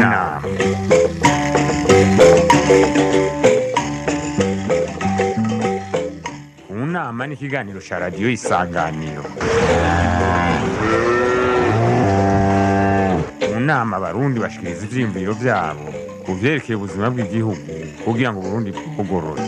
nama mu nama ni ikiganiro cya radiyo isanganiro mu nama abarundi bashikiriza ivyiyumviro vyabo ku vyerekeye ubuzima bw'igihugu kugira ngo uburundi bwugorore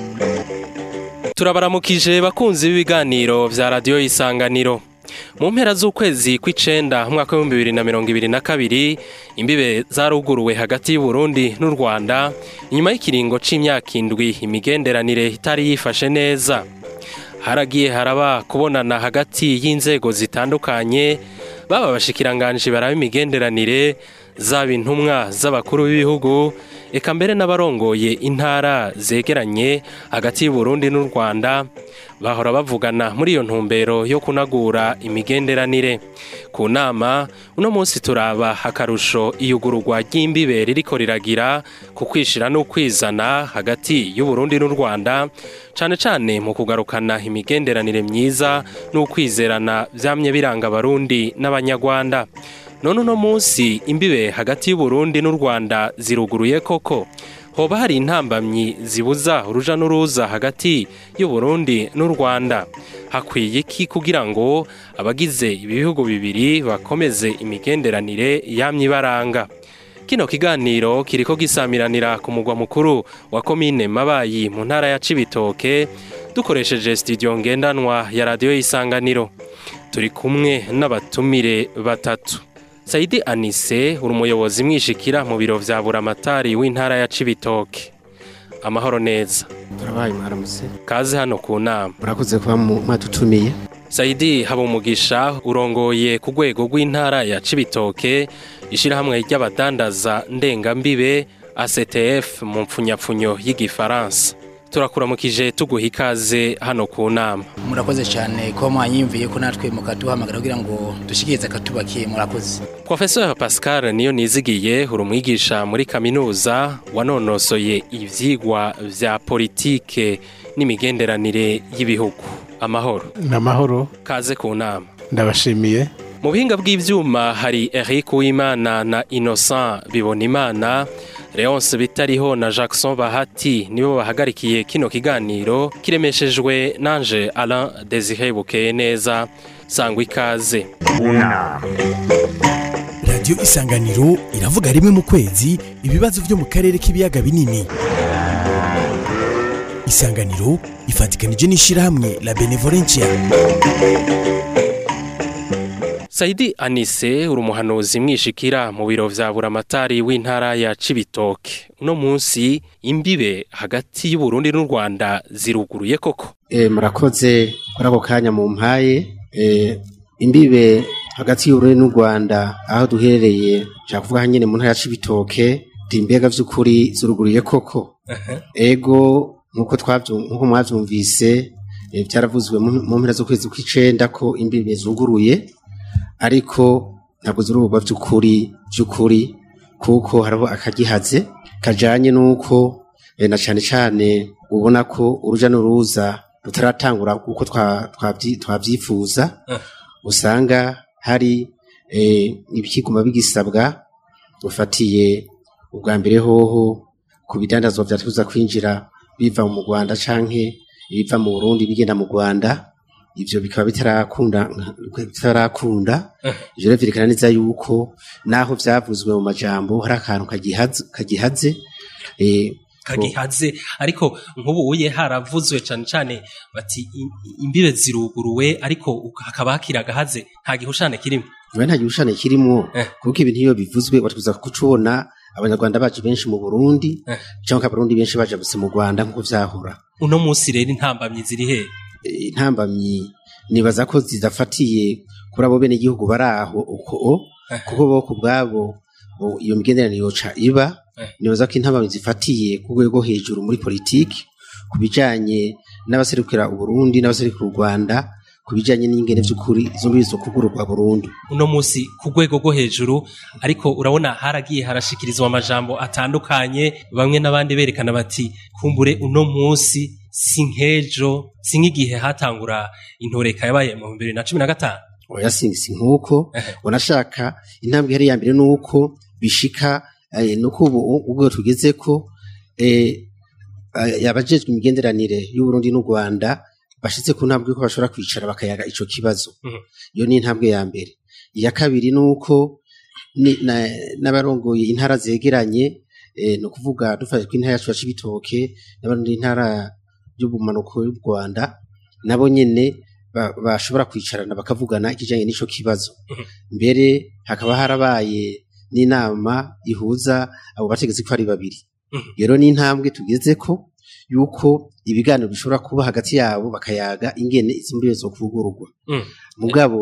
turabaramukije bakunzi b'ibiganiro vya radiyo isanganiro mu mpera z'ukwezi kw'icenda umwaka w'ibihumbi bibiri na mirongo ibiri na kabiri imbibe zaruguruwe hagati y'uburundi n'u rwanda inyuma y'ikiringo c'imyaka indwi imigenderanire itari yifashe neza haragiye haraba kubonana hagati y'inzego zitandukanye baba abashikiranganji baraba imigenderanire zaba intumwa z'abakuru b'ibihugu eka mbere n'abarongoye intara zegeranye hagati y'uburundi n'u rwanda bahora bavugana muri iyo ntumbero yo kunagura imigenderanire ku nama uno munsi turaba akarusho iyugururwa ry'imbibe ririko riragira ku kwishira n'ukwizana hagati y'uburundi n'u rwanda cane cane mu kugarukana imigenderanire myiza n'ukwizerana vyamye biranga abarundi n'abanyarwanda none uno munsi imbibe hagati y'uburundi n'u rwanda ziruguruye koko hoba hari intambamyi zibuza uruja n'uruza hagati y'uburundi n'u rwanda hakwiye iki kugira ngo abagize ibi bihugu bibiri bakomeze imigenderanire yamye ibaranga kino kiganiro kiriko gisamiranira ku mugwa mukuru wa komine mabayi mu ntara ya cibitoke dukoresheje studio ngendanwa ya radiyo y'isanganiro turi kumwe n'abatumire batatu Saidi Anise uri umuyobozi mwishikira mu biro vya buramatari w'intara ya Cibitoke amahoro neza turabaye mwaramutse kaze hano ku nama murakoze kuba mwatutumiye Saidi Habumugisha urongoye ku rwego rw'intara ya Cibitoke ishirahamwe ry'abadandaza ndengambibe ACTF mu mpfunyapfunyo y'igifaransa turakuramukije tuguha ikaze hano ku nama murakoze cyane kuba mwanyimviye ko natwe mukaduhamagara kugira ngo dushikirize akatubakiye murakoze Professor Pascal niyo nizigiye uri umwigisha muri kaminuza wanonosoye ivyigwa vya politike n'imigenderanire y'ibihugu amahoro ni amahoro kaze ku nama ndabashimiye mu buhinga bw'ivyuma hari Eric Uwimana na Innocent Bibonimana Leonce Bitariho na Jackson Bahati nibo bahagarikiye kino kiganiro kiremeshejwe nanje Alain Desire Bukeye neza sangwa ikaze mu nama radiyo isanganiro iravuga rimwe mu kwezi ibibazo byo mu karere k'ibiyaga binini isanganiro ifatikanije n'ishyirahamwe la benevolencia Saidi Anise uri umuhanuzi mwishikira mu biro vya buramatari w'intara ya Cibitoke uno munsi imbibe hagati y'Uburundi n'u Rwanda ziruguruye koko e, murakoze kuri ako kanya mu mpaye e, imbibe hagati y'uburundi n'u rwanda aho duherereye nshaka kuvuga aha nyene mu ntara ya cibitoke timbega vy'ukuri ziruguruye koko ego nk'uko twavyu- nk'uko mwavyumvise e, vyaravuzwe mu mu mpera z'ukwezi kw'icenda ko imbibe zuguruye ariko ntabwo zirubwa vy'ukuri vy'ukuri kuko hariho akagihaze kajanye n'uko e, na cane cane ubona ko uruja n'uruza rutaratangura uko twa- twavyi- twavyifuza usanga hari e, ibikiguma bigisabwa ufatiye ubwa mbere hoho ku bidandazwa vyatuza kwinjira biva mu Rwanda canke ibiva mu Burundi bigenda mu Rwanda ivyo bikaba bitarakunda bitarakunda ivyo rero vyerekana neza yuko naho vyavuzwe mu majambo hari akantu kagihaze kagihaze eh, kagihaze ariko nk'ubu uye haravuzwe cane cane bati i- imbibe ziruguruwe ariko uka- hakaba hakiri agahaze nta gihushane kirimo Oya nta gihushane kirimwo Eh. kuko ibintu iyo bivuzwe watwiza kucubona abanyarwanda bacu benshi mu Burundi Eh. cyangwa abarundi benshi baje gusa mu Rwanda nk'uko vyahora uno munsi rero intambamyi ziri he Eh, intambamyi nibaza ko zidafatiye kuri abo bene igihugu bari aho uko Eh. kuko bo ku bwabo bo iyo migenderanire yoca iba Eh. nibaza ko intambamyi zifatiye ku rwego hejuru muri politiki ku bijanye n'abaserukira Uburundi n'abaserukira u Rwanda ku bijanye n'ingene vy'ukuri izo mbibi zo kugururwa burundu uno munsi ku rwego rwo hejuru ariko urabona haragiye harashikirizwa amajambo atandukanye bamwe n'abandi berekana bati kumbure uno munsi si nk'ejo si nk'igihe hatangura intoreka yabaye mu bibiri na cumi na gatanu oya si si nk'uko Ehe. unashaka intambwe ihari ya mbere ni uko bishika eh, nuko ubu ubwo tugeze ko eh, eh, abajejwe imigenderanire y'Uburundi n'u Rwanda bashitse ku ntambwe ko bashobora kwicara bakayaga ico kibazo Mhm. iyo ni intambwe ya mbere iya kabiri nuko ni- na- n'abarongoye intara zegeranye eh, no kuvuga dufashe ko intara yacu ya Cibitoke n'abandi intara y'ubumanuko y'u Rwanda nabo nyene ba- bashobora kwicarana bakavugana ikijanye n'ico kibazo mbere hakaba harabaye n'inama ihuza abo bategetsi ko ari babiri Mhm. rero ni intambwe tugeze ko yuko ibiganiro bishobora kuba hagati yabo bakayaga ingene izi mbibe zo kuvugururwa Mm. mugabo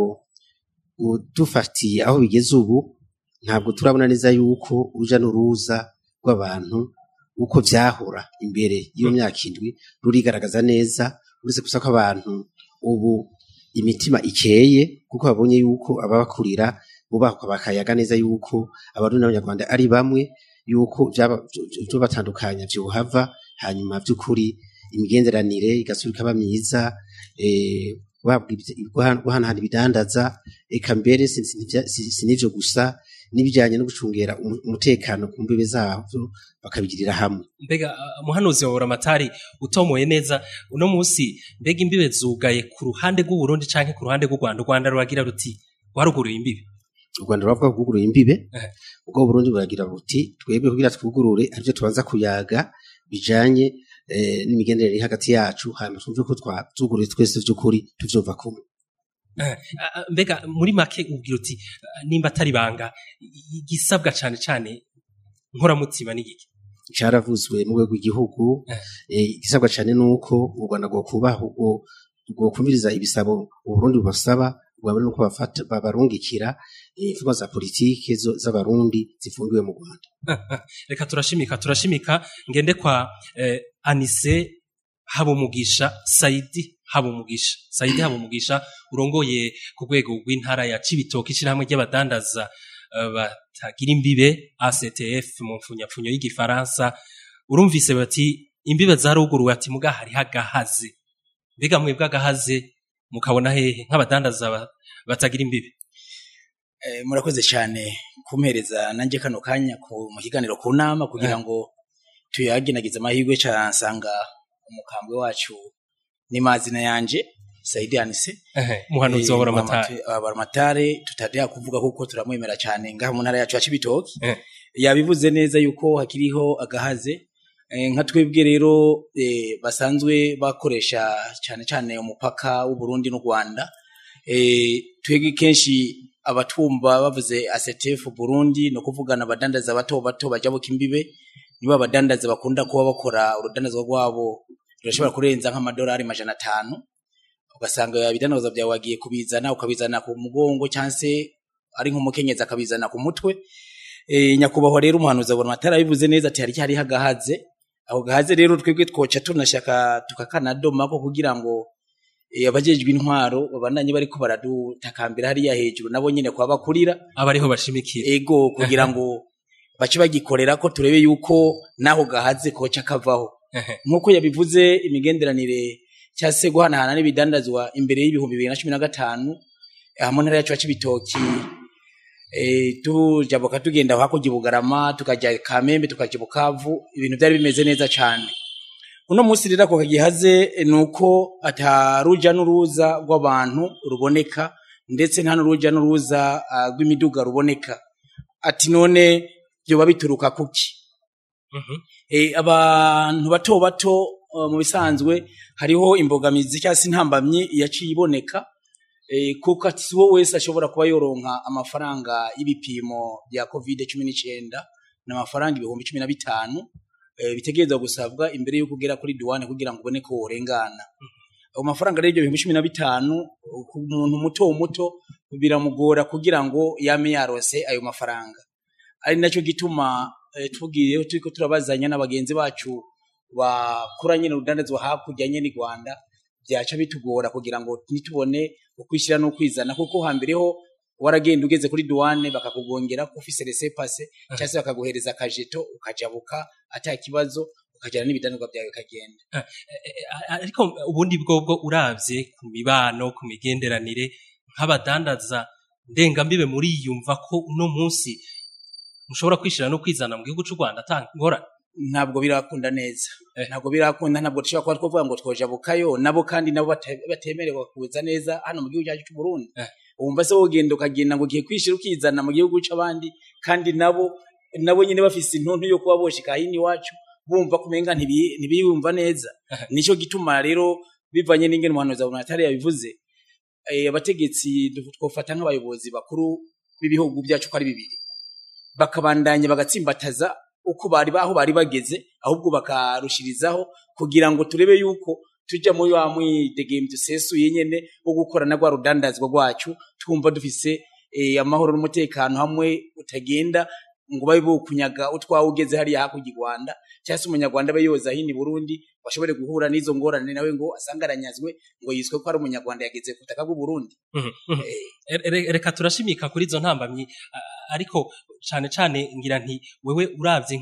dufatiye aho bigeze ubu ntabwo turabona neza yuko uruja n'uruza rw'abantu uko vyahora imbere y'iyo myaka indwi rurigaragaza neza uretse gusa ko abantu ubu imitima ikeye kuko babonye yuko ababakurira bubakwa bakayaga neza yuko abarundi n'abanyarwanda ari bamwe yuko vyaba- vyo batandukanya vyohava hanyuma vy'ukuri imigenderanire igasubira ikaba myiza eh, guhabwa ibyi- guha- guhanahana ibidandaza eka mbere si- si- nivya- si si n'ivyo gusa n'ibijanye no gucungera umu- umutekano ku mbibe zavyo bakabigirira hamwe mbega uh, muhanuzi wa buramatari utomoye neza uno munsi mbega imbibe zugaye ku ruhande rw'uburundi canke ku ruhande rw'u rwanda u rwanda ruragira ruti waruguruye imbibe u rwanda ruravuga ko rwuguruye imbibe Eh. ubwo burundi buragira buti twebwe kugira twugurure arivyo tubanza kuyaga bijanye eh, n'imigenderanire iri hagati yacu hanyuma twumve ko twazuguruye twese vy'ukuri tuvyumva kumwe Ah, ah, mbega muri make ubwira uti ah, nimba atari banga i- igisabwa cane cane nkoramutima n'igiki caravuzwe mu rwego rw'igihugu Eh. eh, igisabwa cane nuko u rwanda rwokubaha ubwo rwokumviriza ibisabo uburundi bubasaba bwabona nuko bafata babarungikira eh, imfungwa za politike zo- z'abarundi zifungiwe mu rwanda reka turashimika turashimika ngende kwa eh, anise habumugisha saidi habumugisha saidi habumugisha urongoye ku rwego rw'intara ya cibitoke ishyirahamwe ry'abadandaza eh, batagira imbibe actf mu mfunyapfunyo y'igifaransa urumvise bati imbibe zaruguruwe ati muga hariho agahaze mbega mwebwe agahaze mukabona hehe nk'abadandaza ba- batagira imbibe Eh, murakoze cyane kumpereza nanjye kano kanya ku mu kiganiro ku nama kugira ngo tuyaginagize amahirwe cansanga umukambwe wacu ni mazina yanje Saidi Anise Ehe, muhanuzi wa buramatari abaramatare tutadea kuvuga kuko turamwemera cyane ngaha mu ntara yacu ya Cibitoke Eh. yabivuze neza yuko hakiriho agahaze Eh, nka twebwe rero eh, basanzwe bakoresha cyane cyane umupaka w'u Burundi n'u Rwanda eh, twebwe kenshi abatumva bavuze ACTF Burundi no kuvugana abadandaza bato bato bajabuka imbibe nibo abadandaza bakunda kuba bakora urudandazwa rwabo rurashobora kurenza nk'amadolari majana atanu ugasanga ibidandaza byawe wagiye kubizana ukabizana ku mugongo cyangwa se ari nk'umukenyezi akabizana ku mutwe e, nyakubahwa rero umuhanuzi abona amatara bivuze neza ati hari hari hagahaze ako gahaze rero twebwe twoca tunashaka tukakanadoma ko kugira ngo e, abajejwe intwaro babandanye bariko baradutakambira hariya hejuru nabo nyene kwa bakurira aba ariho bashimikira ego kugira ngo bace bagikorera ko turebe yuko naho gahaze koca kavaho Ehe. nk'uko yabivuze imigenderanire cyangwa se guhanahana n'ibidandazwa imbere y'ibihumbi bibiri na cumi na gatanu aha mu ntara yacu ya Cibitoki eh, tujabuka tugenda hakurya i Bugarama tukajya Kamembe tukajya i Bukavu ibintu byari bimeze neza cyane uno munsi rero ako kagihaze eh, ni uko ataruja n'uruza rw'abantu ruboneka ndetse nta n'uruja n'uruza ah, rw'imiduga ruboneka ati none byoba bituruka kuki Mhm. Eh, abantu bato bato uh, mu bisanzwe hariho imbogamizi cyangwa se intambamyi yaciye iboneka eh, kuko ati si wowe wese ashobora kuba yoronka amafaranga y'ibipimo bya covid cumi n'icyenda ni amafaranga ibihumbi cumi na bitanu eh, bitegerezwa gusabwa imbere y'uko ugera kuri duwane kugira ngo ubone ko worengana ayo mafaranga rero ibyo bihumbi cumi na bitanu ku muntu muto muto biramugora kugira ngo yame yarose ayo mafaranga ari nacyo gituma eh, tugiye turiko turabazanya n'abagenzi bacu bakura nyene urudandazwa hakurya nyene i Rwanda byaca bitugora kugira ngo nitubone ukwishyira no kwizana kuko hambere ho waragenda ugeze kuri douane bakakugongera ko ufise laissez passer cyangwa se bakaguhereza akajeto ukajabuka ata kibazo ukajyana n'ibidandazwa byawe bikagenda ariko ubundi bwobwo uravye ku mibano ku migenderanire nk'abadandaza ndengambibe muriyumva ko uno munsi mushobora kwishira no kwizana mu gihugu c'u Rwanda ata ngorane ntabwo birakunda neza Eh. ntabwo birakunda ntabwo dushobora kuba twavuga ngo twojabukayo nabo kandi nabo bate- batemerewe kuza neza hano mu gihugu cyacu cy'u Burundi Eh. wumva se wogenda ukagenda ngo ugiye kwishira ukizana mu gihugu c'abandi kandi nabo nabo nyine bafise intuntu yo kuba boshika hino iwacu bumva kumenga ntibi- ntibiyumva neza Eh. nico gituma rero bivanye n'ingene umuhanuzi wa Bunatari yabivuze eh, abategetsi du- twofata nk'abayobozi bakuru b'ibihugu byacu ko ari bibiri bakabandanya bagatsimbataza uko bari aho bari bageze ahubwo bakarushirizaho kugira ngo turebe yuko tujya muri wa mwidegembyo dusesuye nyene wo gukorana rwa rudandazwa rwacu twumva dufise eh, amahoro n'umutekano hamwe utagenda ngo babe bokunyaga utwawe ugeze hariya hakurya i Rwanda cyangwa se umunyarwanda abe yoza hino i Burundi bashobore guhura n'izo ngorane nawe ngo asange aranyazwe ngo yiswe ko ari umunyarwanda yageze ku butaka bw'u Burundi Mhm, mhm. Re- re- reka turashimika kuri izo ntambamyi a- ariko cane cane ngira nti wewe uravye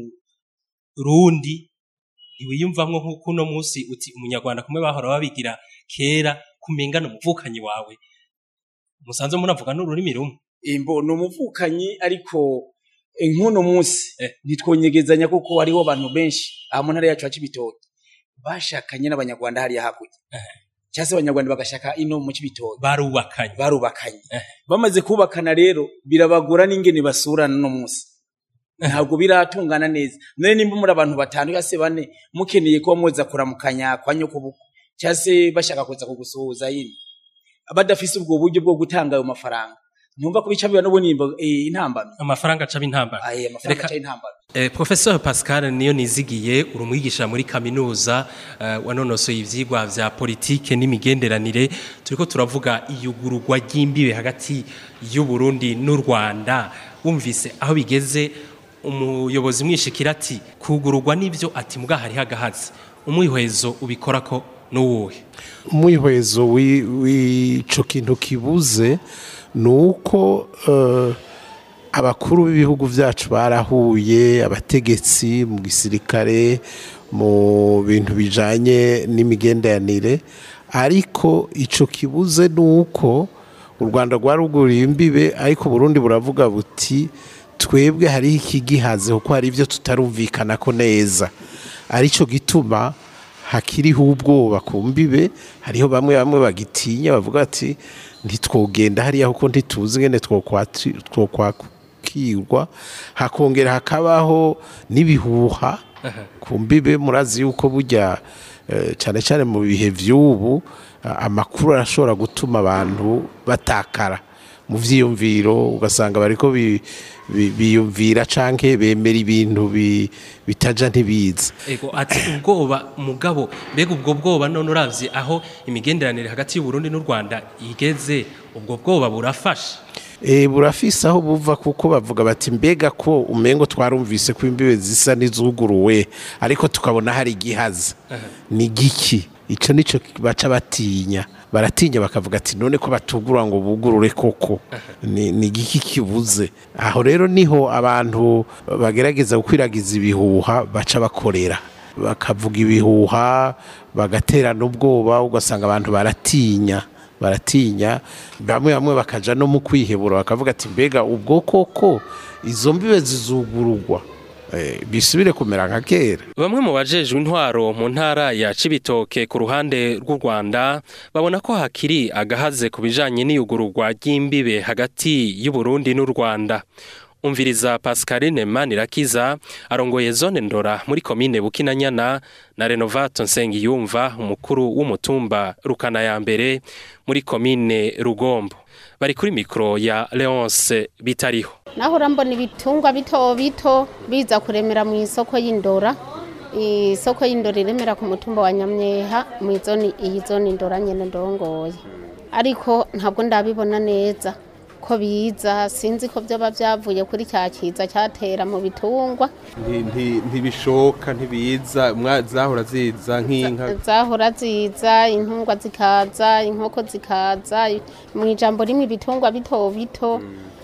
nk'umurundi ntiwiyumvamwo nk'uko uno munsi uti umunyarwanda kumwe bahora babigira kera kumengana umuvukanyi wawe musanzwe munavuga n'ururimi rumwe imbo ni umuvukanyi ariko eh, nk'uno munsi Eh. ntitwonyegezanya kuko hariho abantu benshi aha mu ntara yacu ya Cibitoke bashakanye n'abanyarwanda hariya hakurya Eh. cyangwa se abanyarwanda bagashaka ino mu Cibitoke barubakanye barubakanye Eh. bamaze kubakana rero birabagora n'ingene basurana no munsi ntabwo biratungana neza none nimba muri abantu batanu cyangwa se bane mukeneye kuba muza kuramukanya kwa nyokobukwe cyangwa se bashaka kuza kugusuhuza yini badafise ubwo buryo bwo gutanga ayo mafaranga ntumva ko bica biba n'ubundi imbo- eh, intambamyi amafaranga acaba intambara aye amafaranga Reka- aca intambamyi Eh, Professor Pascal niyo nizigiye uri umwigisha muri kaminuza eh, wanonosoye ivyigwa vya politike n'imigenderanire turiko turavuga iyugururwa ry'imbibe hagati y'u Burundi n'u Rwanda wumvise aho bigeze umuyobozi mwishikira ati kugururwa n'ivyo ati muga hari hagahazi umwihwezo ubikora ko n'uwuhe umwihwezo wi- w'ico kintu kibuze ni uko eh, abakuru b'ibihugu byacu barahuye abategetsi mu gisirikare mu bintu bijanye n'imigenderanire ariko ico kibuze ni uko u rwanda rwaruguriye imbibe ariko burundi buravuga buti twebwe hariho ikigihaze kuko hari ibyo tutarumvikana ko neza aricyo gituma hakiriho ubwoba ku mbibe hariho bamwe bamwe bagitinya bavuga ati ntitwogenda hariya kuko ntituzi ngene twokwati- twokwakirwa hakongera hakabaho n'ibihuha ku mbibe murazi yuko burya eh, cyane cyane mu bihe vy'ubu a- amakuru arashobora gutuma abantu batakara mu vyiyumviro ugasanga bariko bi- bi- biyumvira canke bemera ibintu bi- bitaja ntibiza Ego ati ubwoba mugabo mbega ubwo bwoba none uravye aho imigenderanire hagati y'u Burundi n'u Rwanda igeze ubwo bwoba burafasha E, burafise aho buva kuko bavuga bati mbega ko umengo twarumvise ko imbibe zisa n'izuguruwe ariko tukabona hari igihaza ni giki ico nico baca batinya baratinya bakavuga ati none ko batugura ngo bugurure koko ni, ni giki kibuze aho rero niho abantu bagerageza gukwiragiza ibihuha baca bakorera bakavuga ibihuha bagaterana ubwoba ugasanga abantu baratinya baratinya bamwe bamwe bakaja no mu kwihebura bakavuga ati mbega ubwo koko izo mbibe zizugururwa eh, bisubire kumera nka kera Bamwe mu bajejwe intwaro mu ntara ya Cibitoke ku ruhande rw'u Rwanda babona ko hakiri agahaze ku bijanye n'iyugururwa ry'imbibe hagati y'u Burundi n'u Rwanda. Umviriza Pascaline Manirakiza arongoye zone ndora muri komine Bukinanyana na Renovato Nsengiyumva umukuru w'umutumba Rukana ya mbere muri komine Rugombo. Bari kuri mikro ya Leonce Bitariho. naho urambona ibitungwa bito bito biza kuremera mu isoko y'indora isoko y'indora iremera ku mutumba wa nyamyeha mu izoni iyi zone indora nyene ndongoye ariko ntabwo ndabibona neza ko biza sinzi ko byoba byavuye kuri cya kiza cyatera mu bitungwa Nti- nti- ntibishoka ntibiza mwa- zahora ziza nk'inka zahora ziza intungwa zikaza inkoko zikaza mu ijambo rimwe ibitungwa bito bito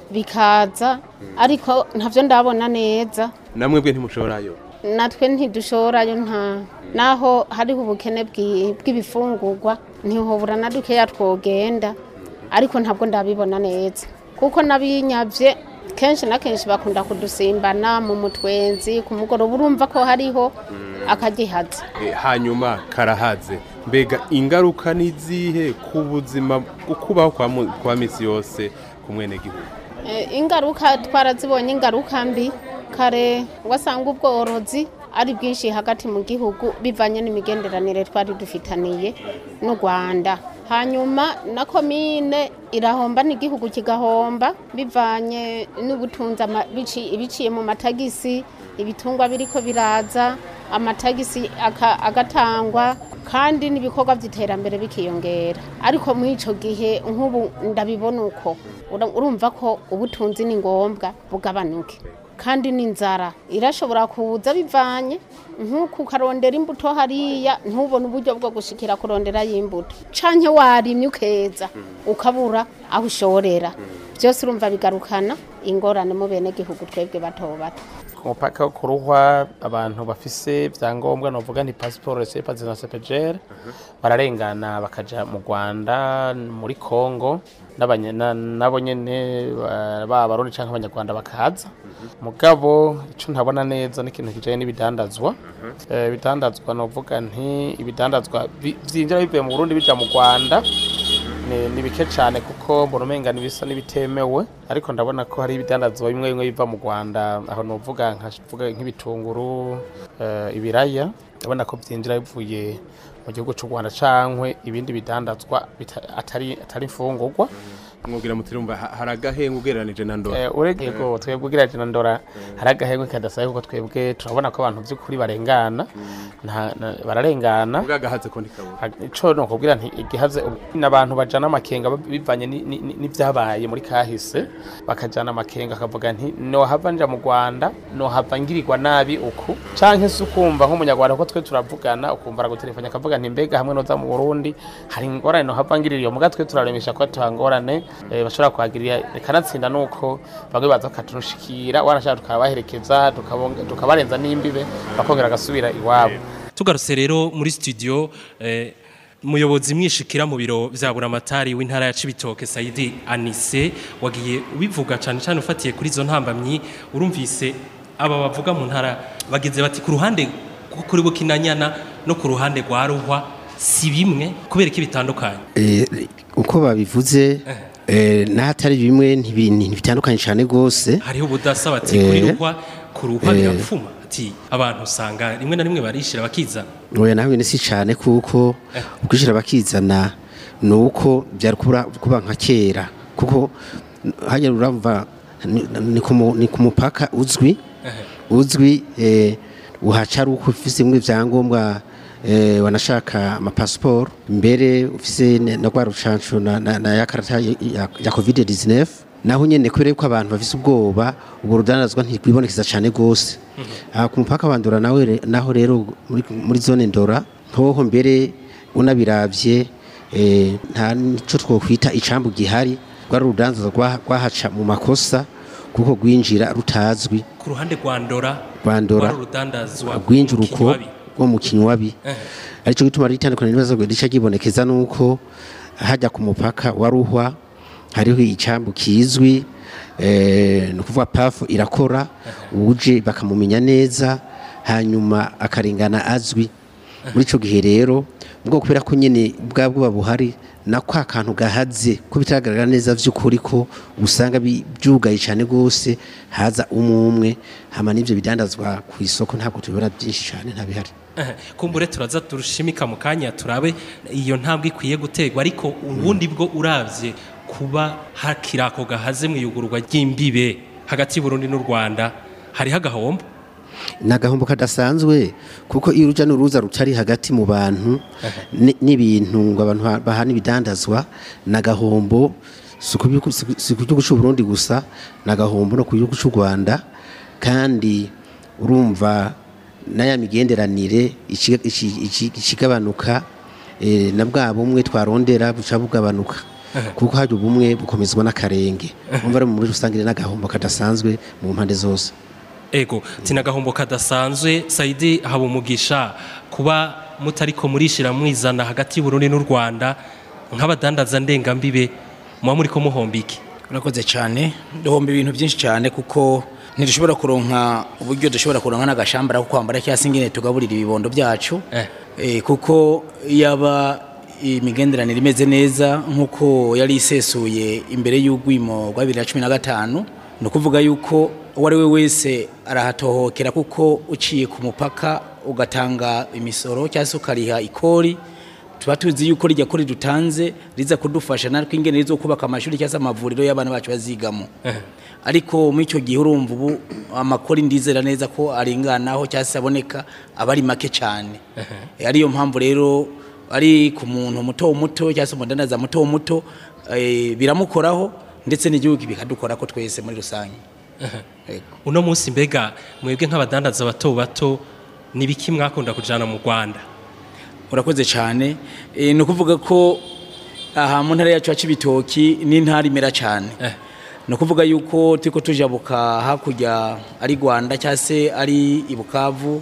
bikaza ariko ntabyo ndabona neza namwe bwe ntimushoborayo natwe ntidushoborayo nta naho hariho ubukene bw'i- bw'ibifungurwa ntihobura na dukeya twogenda ariko ntabwo ndabibona neza kuko nabinyavye kenshi na kenshi bakunda kudusimbana mu mutwenzi ku mugoroba urumva ko hariho akagihaza Eh, hanyuma karahaze mbega ingaruka ni izihe ku buzima ukubaho kwa mu- kwa misi yose ku mwenegihugu Eh, ingaruka twarazibonye ingaruka mbi kare wasanga ubworozi ari bwinshi hagati mu gihugu bivanye n'imigenderanire twari dufitaniye n'u Rwanda hanyuma na komine irahomba n'igihugu kigahomba bivanye n'ubutunzi ama- bici- biciye mu matagisi ibitungwa biriko biraza amatagisi aka- agatangwa kandi n'ibikorwa by'iterambere bikiyongera ariko muri ico gihe nk'ubu ndabibona uko Ura- urumva ko ubutunzi ni ngombwa bugabanuke kandi n'inzara irashobora kuza bivanye nk'uku ukarondera imbuto hariya ntubone uburyo bwo gushikira kurondera y'imbuto canke warimye ukeza ukabura aho ushorera byose urumva bigarukana ingorane mu bene gihugu twebwe bato bato ku mupaka wo kuruhwa abantu bafise ibyangombwa novuga ni pasiporo sepa na sepejere bararengana bakaja mu rwanda muri congo n'abanye- na- nabo nyene ba- baba abarundi canke abanyarwanda bakaza mugabo ico ntabona neza n'ikintu kijanye n'ibidandazwa Eh, ibidandazwa novuga nti ibidandazwa bi- vyinjira bivuye mu burundi bija mu rwanda ni ni bike cyane kuko mbona umenga bisa n'ibitemewe ariko ndabona ko hari ibidandazwa bimwe bimwe biva mu rwanda aho nuvuga nkavuga nk'ibitunguru eh, ibiraya ndabona ko byinjira bivuye mu gihugu cy'u rwanda cankwe ibindi bidandazwa bita- atari atari imfungurwa mwubwira mutirumva ha- hari agahenga ugereranije na ndora Eh, urege yego twebwe ugerageje na ndora hari agahengwe kadasaye kuko twebwe turabona ko abantu by'ukuri barengana nta- na- bararengana ubwo agahaze ko ntikabura ico no kubwira nti igihaze n'abantu bajana amakenga bivanye ni- ni- ni- n'ivyabaye muri kahise bakajana amakenga akavuga nti no hava nja mu Rwanda no hava ngirirwa nabi uku canke se ukumva nk'umunyarwanda ko twe turavugana ukumva aragutelefanya akavuga nti mbega hamwe noza mu Burundi hari ingorane no hava ngirira iyo muga twe turaremesha ko tuhangorane eh, bashobora kuhagirira kanatsinda nuko bamwe baza bakaturushikira wanashaka tukabaherekeza tukabonga- tukabarenza n'imbibe bakongera agasubira iwabo tugarutse rero muri studio eh, umuyobozi mwishikira mu biro vya buramatari w'intara ya Cibitoke Saidi Anise wagiye ubivuga cyane cyane ufatiye kuri izo ntambamyi urumvise aba bavuga mu ntara bageze bati ku ruhande rwo kuri Bukinanyana no ku ruhande rwa Ruhwa si bimwe kubera iki bitandukanye Eh, uko babivuze eh, n'ahatari bimwe ntibi- ntibitandukanye cyane rwose hariho ubudasa bati kuri Eh, Ruhwa ku Ruhwa eh. birapfuma ati abantu usanga rimwe na rimwe barishira bakiza oya nawe ni si cyane kuko ukwishyira bakizana ni uko byari kubura- kuba nka kera kuko hajya urumva ni- ni ku mu- ni ku mupaka uzwi uzwi eh, uhaca ari uko ufise bimwe byangombwa eh, wanashaka amapasiporo mbere ufise ne- na rwa rucanco na, na, na ya karata ya, ya, ya covid 19 naho nyene kubera ko abantu bafise ubwoba ubwo rudanazwa ntirwibonekeza cyane gose aha ku mupaka wa ndora nawe re- naho rero muri, muri zone ndora ntoho mbere unabiravye eh, nta nico twokwita icambu gihari rwari urudandaza rwa- rwahaca mu makosa kuko rwinjira rutazwi ku ruhande rwa Ndora rwandora rwari urudandazwa rwinjuruko Kinywabi. rwo mu kinywabi Eh. aricyo gituma ritandukanye n'ibibazo rica ryibonekeza nuko hajya ku mupaka wa ruhwa hariho icambu kizwi eh, ni ukuvuga pafu irakora uje bakamumenya neza hanyuma akarengana azwi muri ico gihe rero ubwo kubera ko nyene bwa bwoba buhari na kwa kantu gahaze ko bitagaragara neza vy'ukuri ko usanga bi- byugaye cyane gose haza umwe umwe hama n'ivyo bidandazwa ku isoko ntabwo tubibona byinshi cyane ntabihari Eh, kumbure turaza turushimika mu kanya turabe iyo ntambwe ikwiye guterwa ariko ubundi bwo uravye kuba hakiri ako gahaze mu iyugururwa ry'imbibe hagati y'Uburundi n'u Rwanda hariho agahombo ni agahombo kadasanzwe kuko iyo urujya n'uruza rutari hagati mu bantu ni- n'ibintu ngo abantu ba- bahana ibidandazwa ni agahombo si ku gihugu- si ku- si ku gihugu cy'u Burundi gusa ni agahombo no ku gihugu cy'u Rwanda kandi urumva n'aya migenderanire ikiga- iki- iki- ikigabanuka eh, na bwa bumwe twarondera buca bugabanuka kuko hajya ubumwe bukomezwa n'akarenge umva rero muri rusange ni n'agahombo kadasanzwe mu mpande zose ego tina agahombo kadasanzwe Saidi Habumugisha kuba mutariko murishira mwizana hagati y'Uburundi n'u Rwanda nk'abadandaza ndengambibe muba muriko muhomba iki urakoze cyane duhomba ibintu byinshi cyane kuko ntidushobora kuronka uburyo dushobora kuronka n'agashambara ko kwambara cyangwa se ingene tugaburira ibibondo byacu Eh, kuko yaba imigenderanire imeze neza nk'uko yari isesuye imbere y'urwimo rwa bibiri na cumi na gatanu ni ukuvuga yuko uwo ari we wese arahatohokera kuko uciye ku mupaka ugatanga imisoro cyangwa se ukariha ikori tuba tuzi yuko rijya kuri dutanze riza kudufasha natwe ingene rizo kubaka amashuri cyangwa se amavuriro y'abana bacu bazigamo ariko muri icyo gihe urumva ubu amakori ndizera neza ko arenganaho cyangwa se aboneka aba ari make cyane ariyo mpamvu rero ari ku muntu muto muto cyangwa se umudandaza muto muto eh, biramukoraho ndetse n'igihugu bikadukora ko twese muri rusange Yego. uno munsi mbega mwebwe nk'abadandaza bato bato nibiki mwakunda kujana mu Rwanda urakoze cyane Eh, ni ukuvuga ko aha mu ntara yacu ya Cibitoki ni intara imera cyane ni ukuvuga yuko turiko tujabuka hakurya ari Rwanda cyangwa se ari i Bukavu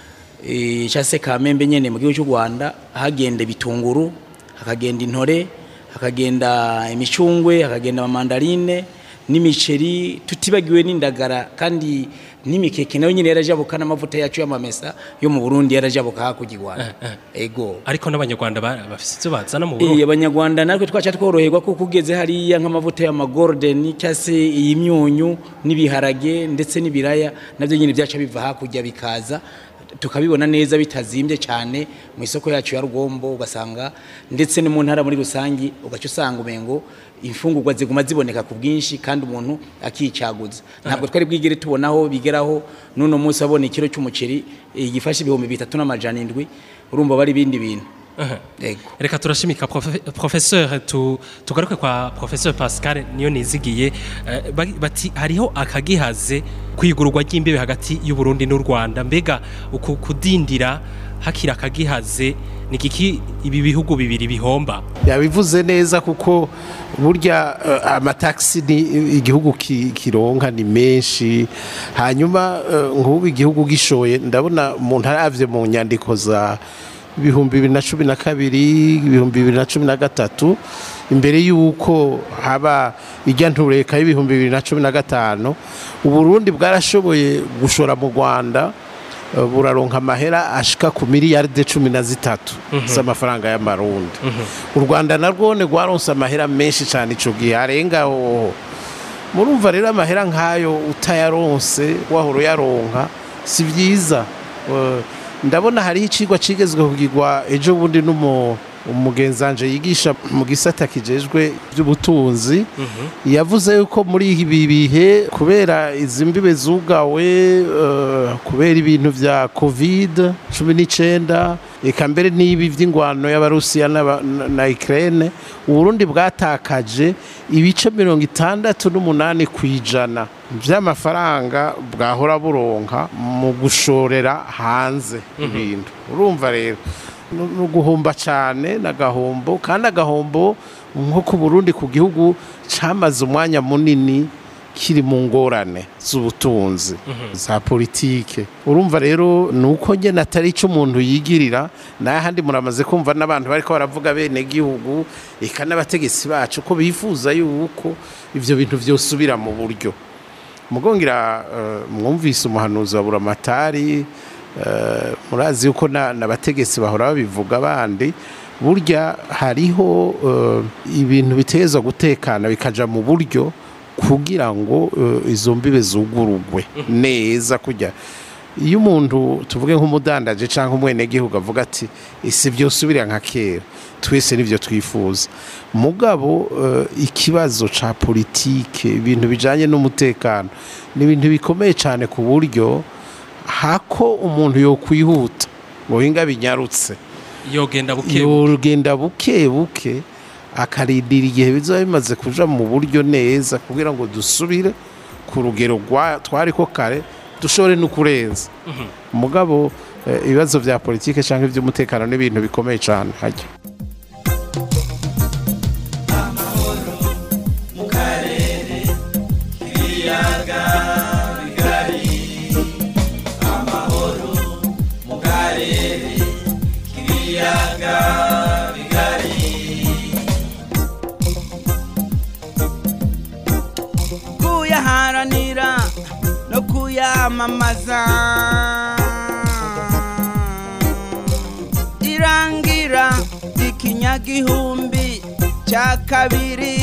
eh, cyangwa se Kamembe nyene mu gihugu cy'u Rwanda hagenda ibitunguru hakagenda intore hakagenda imicungwe hakagenda amamandarine n'imiceri tutibagiwe n'indagara kandi n'imikeke nayo nyine yarajabuka n'amavuta yacu y'amamesa yo mu Burundi yarajabuka hakurya i Rwanda ego ariko n'abanyarwanda ba- bafise ivyo bazana mu Eh, Burundi abanyarwanda natwe twaca tworoherwa kuko ugeze hariya nk'amavuta y'amagordeni cyangwa se iy'imyunyu n'ibiharage ndetse n'ibiraya nabyo nyine byaca biva hakurya bikaza tukabibona neza bitazimbye cyane mu isoko yacu ya rugombo ugasanga ndetse no mu ntara muri rusange ugaca usanga umengo imfungurwa ziguma ziboneka ku bwinshi kandi umuntu akicaguza ntabwo twari bwigere tubonaho bigeraho n'uno munsi wabona ikiro cy'umuceri eh, gifashe ibihumbi bitatu n'amajana indwi urumva bari ibindi bintu Yego. reka turashimika profe- professeur tu, tugaruke kwa professeur Pascal niyo nizigiye eh, ba- bati hariho akagihaze kwigurwa ry'imbibe hagati y'u Burundi n'u Rwanda mbega uku kudindira hakira akagihaze ni kiki ibi bihugu bibiri bihomba yabivuze neza kuko burya eh, amataxi ni igihugu ki- kironka ni menshi hanyuma eh, nk'ubu igihugu gishoye ndabona umuntu aravye mu nyandiko za ibihumbi bibiri na cumi na kabiri ibihumbi bibiri na cumi na gatatu imbere y'uko haba ijya ntureka y'ibihumbi bibiri na cumi na gatanu uburundi bwarashoboye gushora mu rwanda eh, buraronka amahera ashika ku miliyaride cumi na zitatu Mhm. z'amafaranga y'amarundi u rwanda narwo rwaronse amahera menshi cyane icyo gihe arenga hoho murumva rero amahera nk'ayo utayaronse wahora uyaronka si byiza Eh, ndabona hariho icigwa cigezwe kugirwa ejo bundi n'umu umugenzanje yigisha mu gisata kijejwe by'ubutunzi yavuze yuko muri ibi bihe kubera izi mbibe zugawe eh, kubera ibintu vya covid cumi n'icyenda eka mbere n'ibi by'ingwano y'abarusiya n'aba- na- na ukraine uburundi bwatakaje ibice mirongo itandatu n'umunani ku ijana by'amafaranga bwahora buronka mu gushorera hanze ibintu urumva rero ni uguhomba cyane n'agahombo kandi agahombo nko ku burundi ku gihugu cyamaze umwanya munini kiri mu ngorane z'ubutunzi za politike urumva rero ni uko njye natari icyo umuntu yigirira n'ahandi muramaze kumva n'abantu bari ko baravuga bene gihugu eka n'abategetsi bacu ko bifuza yuko ibyo bintu byosubira mu buryo mugongera mwumvise umuhanuzi wa buramatari eh, murazi yuko na- n'abategetsi bahora babivuga abandi burya hariho eh, ibintu biteza gutekana bikaja mu buryo kugira ngo eh, izo mbibe zugurugwe neza kujya iyo umuntu tuvuge nk'umudandaje cyangwa umwenegihugu avuga ati isi byosubira nka kera twese nibyo twifuza mugabo eh, ikibazo ca politike ibintu bijanye n'umutekano ni ibintu bikomeye cyane ku buryo hako umuntu yokwihuta ngo hinga binyarutse yogenda buke yogenda buke buke akarindira igihe bizaba bimaze kuja mu buryo neza kugira ngo dusubire ku rugero rwa- twari ko kare dushobore no kurenza mugabo eh, ibibazo vya politike cyangwa iby'umutekano ni ibintu bikomeye cyane hajya mu karere k'ibiyaga bigari amahoro mu karere k'ibiyaga bigari kwamamaza irangira ikinyagihumbi cya kabiri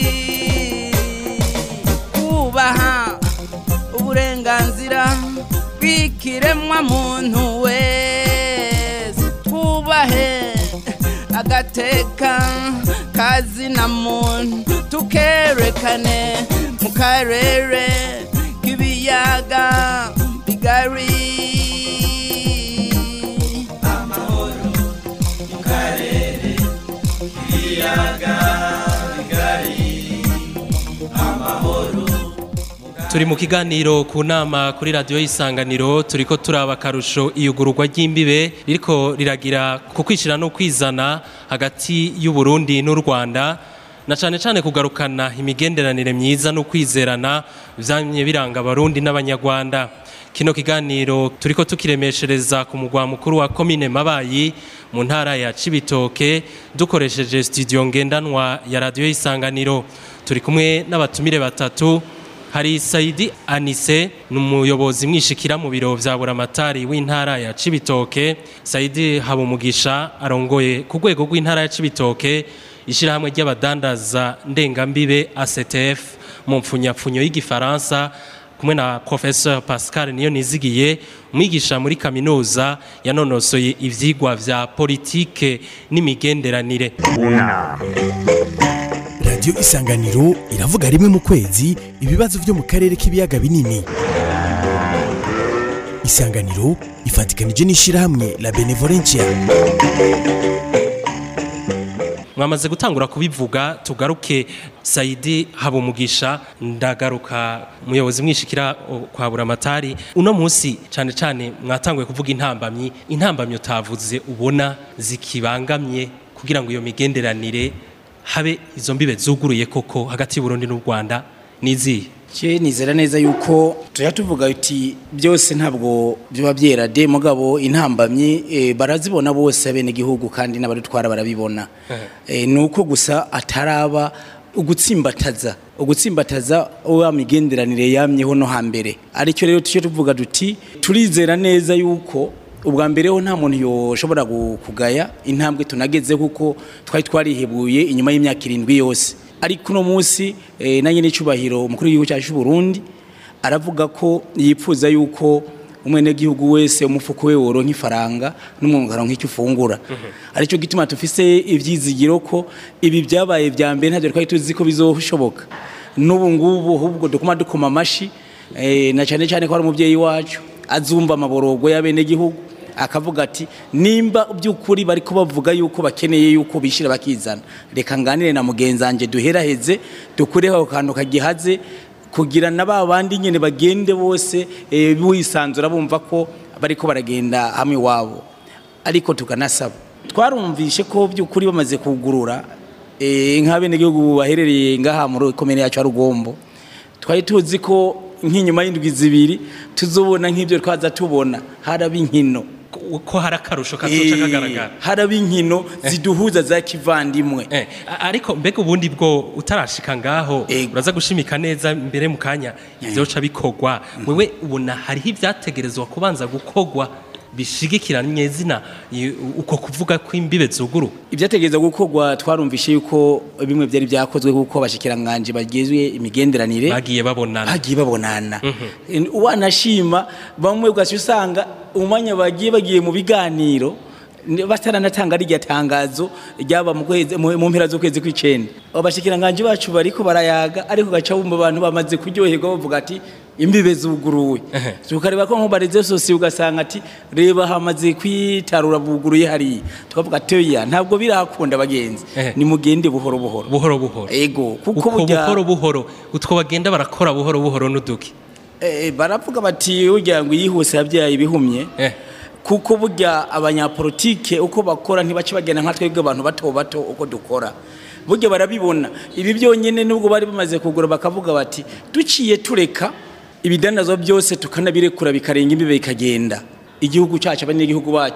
kubaha uburenganzira bw'ikiremwa muntu wese twubahe agateka kazina muntu tukerekane mu karere k'ibiyaga bigari amahoro mu karere k'ibiyaga bigari amahoro turi mu kiganiro ku nama kuri radiyo y'isanganiro turi ko turaba akarusho iyugururwa ry'imbibe ririko riragira ku kwishyira no kwizana hagati y'uburundi n'u rwanda na cyane cyane kugarukana imigenderanire myiza no kwizerana byamye biranga abarundi n'abanyarwanda kino kiganiro turi ko tukiremeshereza ku mugwa mukuru wa komine mabayi mu ntara ya cibitoke dukoresheje studio ngendanwa ya radiyo y'isanganiro turi kumwe n'abatumire batatu hari Saidi Anise ni umuyobozi mwishikira mu biro vya buramatari w'intara ya Cibitoke Saidi Habumugisha arongoye ku rwego rw'intara ya Cibitoke ishirahamwe ry'abadandaza ndengambibe ACTF mu mpfunyapfunyo y'igifaransa kumwe na Professeur Pascal niyo nizigiye umwigisha muri kaminuza yanonosoye ivyigwa vya politike n'imigenderanire unama radiyo isanganiro iravuga rimwe mu kwezi ibibazo byo mu karere k'ibiyaga binini isanganiro ifatikanije n'ishyirahamwe la benevolencia mwamaze gutangura kubivuga tugaruke Saidi Habumugisha ndagaruka muyobozi mwishikira o, kwa buramatari uno munsi cyane cyane mwatanguye kuvuga intambamyi intambamyi utavuze ubona zikibangamye kugira ngo iyo migenderanire habe izo mbibe zuguruye koko hagati y'Uburundi n'u Rwanda nizihe Je nizera neza yuko tuya tuvuga uti byose ntabwo byoba byera de mugabo intambamyi e, barazibona bose bene gihugu kandi n'abadutwara barabibona e, nuko gusa ataraba ugutsimbataza ugutsimbataza wa migenderanire yamyeho no hambere aricyo rero tucyo tuvuga duti turizera neza yuko ubwa mbere ho nta muntu yoshobora gu- kugaya intambwe tunageze kuko twari twarihebuye inyuma y'imyaka irindwi yose ariko uno munsi eh, na nyine cyubahiro umukuru w'igihugu cyacu cy'u Burundi aravuga ko yipfuza yuko umwenegihugu wese umufuko we woronka ifaranga n'umwunga aronka icyo ufungura aricyo gituma tufise ivyizigiro ko ibi byabaye vya mbere ntabyo twari tuzi ko bizoshoboka n'ubu ngubu ahubwo dukoma dukoma amashi eh, na cyane cyane ko ari umubyeyi wacu azumva amaborogo y'abenegihugu akavuga ati nimba by'ukuri bari bavuga yuko bakeneye yuko bishira bakizana reka nganire na mugenzi wanjye duheraheze dukureho ako kantu kagihaze kugira na ba bandi nyine bagende bose eh, bisanzura bumva ko bariko baragenda hamwe iwabo ariko tukanasaba twarumvishe ko by'ukuri bamaze kugurura eh, nk'abenegihugu baherereye ngaha muri komine yacu ya rugombo twari tuzi ko nk'inyuma y'indwi zibiri tuzobona nk'ibyo twaza tubona haraba inkino ko hari akarusho katoca kagaragara haraba inkino ziduhuza za kivandimwe Eh, a- ariko mbega ubundi bwo utarashika ngaho uraza gushimika neza mbere mu kanya ivyoca bikorwa wewe ubona hariho ivyategerezwa kubanza gukorwa bishigikira nyezina i- uko kuvuga ko imbibe zuguru ibyategereza gukorwa twarumvishe yuko bimwe byari byakozwe kuko abashikiranganje bagizwe imigenderanire bagiye babonana bagiye babonana wanashima bamwe ugasi usanga umwanya bagiye bagiye mu biganiro ni- bataranatanga rirya tangazo ryaba mu kwezi mu mu mpera z'ukwezi kw'icenda abashikiranganje bacu bariko barayaga ariko gaca bumva abantu bamaze kuryoherwa bavuga ati imbibe zuguruwe tukareba ko nko bareze sosi ugasanga ati reba hamaze kwitarura buguruye hariya tukavuga ati oya ntabwo birakunda bagenzi ni mugende buhoro buhoro buhoro buhoro ego kuko uko burya buhoro buhoro utwo bagenda barakora buhoro buhoro n'uduki Eh, baravuga bati urya ngo yihuse yabyaye ibihumye kuko burya abanyapolitike uko bakora ntibace bagenda nka twebwe abantu bato bato uko dukora burya barabibona ibi byonyine nubwo bari bamaze kugura bakavuga bati duciye tureka ibidandazwa byose tukanabirekura bikarenga imbibe bikagenda igihugu cyacu abanyagihugu bacu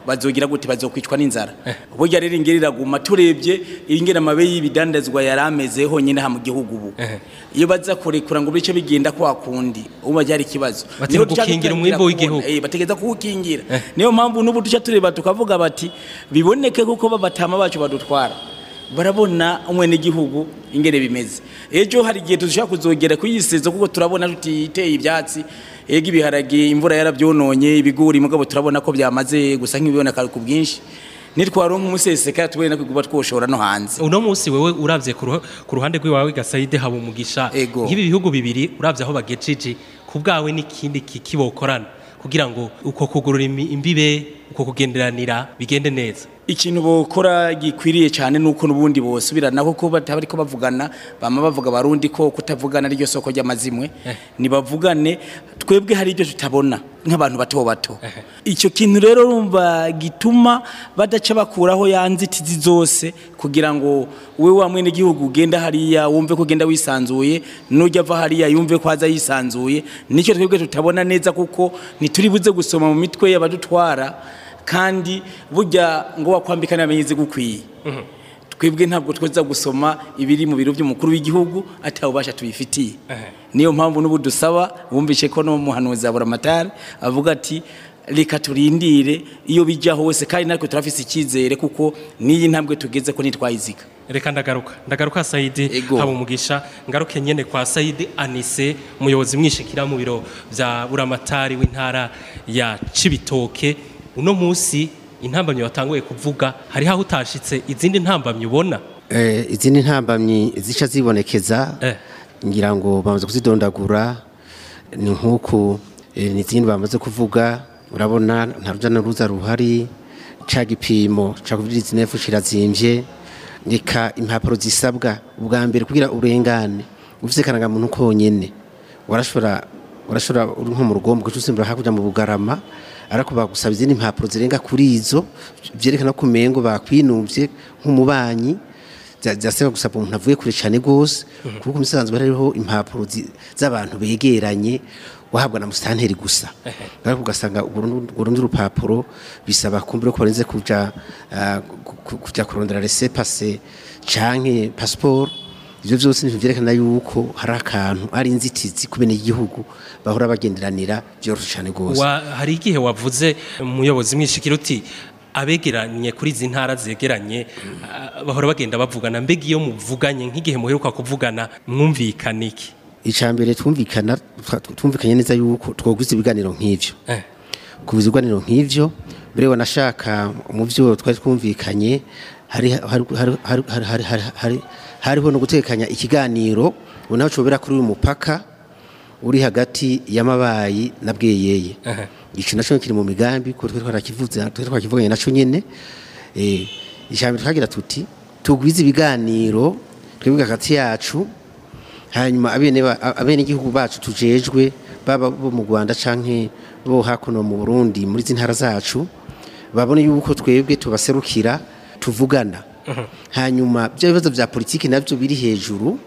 bazogira gute bazokwicwa n'inzara burya rero ingeri iraguma turebye ingene amabe y'ibidandazwa yari ameze honyine ha mu gihugu ubu iyo baza kurekura ngo bice bigenda kwa kundi ubu byari ikibazo Bati Niho ni duca gukingira dutangira umwimbu w'igihugu. kubona, eh, bategeza kuwukingira niyo mpamvu n'ubu duca tureba tukavuga bati biboneke kuko babatama bacu badutwara barabona umwenegihugu ingene bimeze ejo hari igihe dushobora kuzogera kuyisezo kuko turabona tutiteye ibyatsi ega ibiharage imvura yarabyononye ibigori mugabo turabona ko byamaze gusa nk'ibiboneka ku bwinshi nitwaronka umuseseka tubone no kuba twoshora no hanze uno munsi wewe uravye ku ruha- ku ruhande rw'iwawe gasayide haba umugisha nk'ibi bihugu bibiri uravye aho bagejeje ku bwawe n'ikindi kikibokorana kugira ngo uko kugurura imi- imbibe uko kugenderanira bigende neza ikintu bokora gikwiriye cyane nuko nubundi bosubirana kuko batari ko bavugana bama bavuga barundi ko kutavugana ryo soko ry'amazimwe nibavugane twebwe hari ibyo tutabona nk'abantu bato bato icyo kintu rero urumva gituma badaca bakuraho ya nzitizi zose kugira ngo we wa mwene gihugu ugenda hariya wumve ko ugenda wisanzuye nujya ava hariya yumve ko aza yisanzuye nicyo twebwe tutabona neza kuko ntituri buze gusoma mu mitwe y'abadutwara kandi burya ngo wakwambika n'amenyezi gukwiye twebwe ntabwo tweza gusoma ibiri mu biro by'umukuru w'igihugu atawubasha tubifitiye niyo mpamvu n'ubu dusaba bumvishe ko n'umuhanuzi wa buramatari avuga ati reka turindire iyo bijya hose kandi natwe turafise icyizere kuko n'iyi ntambwe tugeze ko ntitwayiziga reka ndagaruka ndagaruka sayidi haba umugisha ngaruke nyene kwa sayidi anise umuyobozi mwishikira mu biro vya buramatari w'intara ya cibitoke uno munsi intambamyi watanguye kuvuga hari aho utashitse izindi ntambamyi ubona Eh, izindi ntambamyi zica zibonekeza ngira ngo bamaze kuzidondagura ni nk'uku eh, n'izindi bamaze kuvuga urabona nta ruja n'uruza ruhari ca gipimo ca covid 19 kirazimvye reka impapuro zisabwa ubwa mbere kugira urengane ufise karangamuntu konyene warashobora warashobora uri nko mu rugombo kuko usimbura hakurya mu bugarama ariko bagusaba izindi impapuro zirenga kuri izo vyerekana ko umengo bakwinuvye nk'umubanyi bya- byasaba gusaba umuntu avuye kure cyane gose kuko umusanzwe hariho impapuro zi- z'abantu begeranye wahabwa na musitanteri gusa ariko ugasanga urundi rupapuro bisaba kumbura ko barenze kuja ah, ku- ku- kuja kurondera rese pase canke passport ivyo vyose nivyo vyerekana yuko hari akantu ari inzitizi ku bene igihugu bahora bagenderanira vyoroshe cyane gose Wa- hari igihe wavuze umuyobozi mwishikira uti abegeranye kuri izi ntara zegeranye ah, bahora bagenda bavugana mbega iyo muvuganye nk'igihe muheruka kuvugana mwumvikana iki icambere twumvikana twa- twumvikanye neza yuko twogwiza ibiganiro nk'ivyo kubiza ibiganiro nk'ivyo mbere wanashaka mu byo twari twumvikanye hari hari- hari- hari- hari- hari- hari- hari- hariho no gutekanya ikiganiro ubu naho cobera kuri uyu mupaka uri hagati y'amabayi na bweyeye ico naco kiri mu migambi ko twe twarakivuze twe twakivuganye naco nyene eh ijambo twagira tuti tugwize ibiganiro twebwe hagati yacu hanyuma abene ba- abene igihugu bacu tujejwe baba bo mu Rwanda canke bo hakuno mu Burundi muri zintara zacu babone yuko twebwe tubaserukira tuvugana hanyuma bya bibazo bya politiki nabyo biri hejuru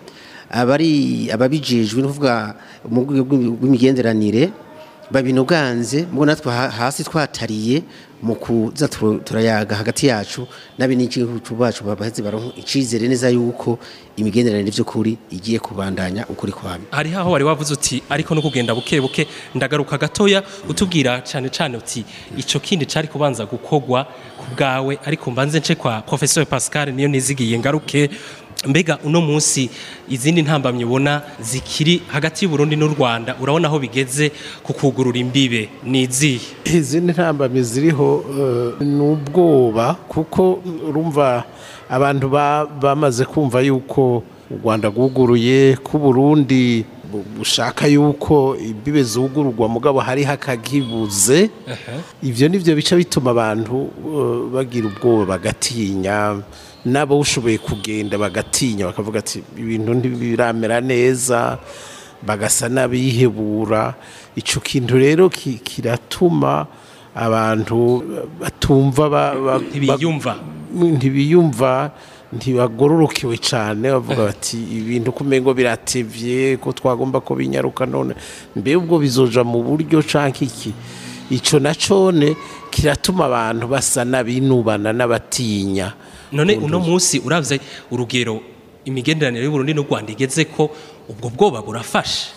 abari ababijejwe no kuvuga mu rwego rw'imigenderanire babinoganze mubwo natwe ha- hasi twatariye mu kuza turo- turayaga hagati yacu n'abenegihugu bacu baheze baronka icizere neza yuko imigenderanire by'ukuri igiye kubandanya ukuri kwame hari aho wari wavuze uti ariko no kugenda buke buke ndagaruka gatoya utubwira cyane cyane uti ico kindi cari kubanza gukogwa ku bwawe ariko mbanze nce kwa professeur Pascal niyo nizigiye ngaruke mbega uno munsi izindi ntambamye ubona zikiri hagati y'u Burundi n'u Rwanda urabona aho bigeze ku kugurura imbibe ni izihe izindi ntambamyi ziriho eh, ni ubwoba kuko urumva abantu ba- bamaze kumva yuko u rwanda rwuguruye ko uburundi bu- bushaka yuko imbibe zugururwa mugabo hariho akagibuze ivyo nivyo bica bituma abantu eh, bagira ubwoba bagatinya nabo ushoboye kugenda bagatinya bakavuga ati ibintu ntibiramera neza bagasa n'abihebura ico kintu rero ki- kiratuma abantu batumva ba- ba- Ntibiyumva. ba- ntibiyumva ntibagororokewe cyane bavuga bati ibintu kumengo biratevye ko twagomba ko binyaruka none mbe ubwo bizoja mu buryo canke iki ico nacone kiratuma abantu basa n'abinubana n'abatinya none uno munsi uravye urugero imigenderanire y'uburundi n'u rwanda igeze ko ubwo bwoba burafashe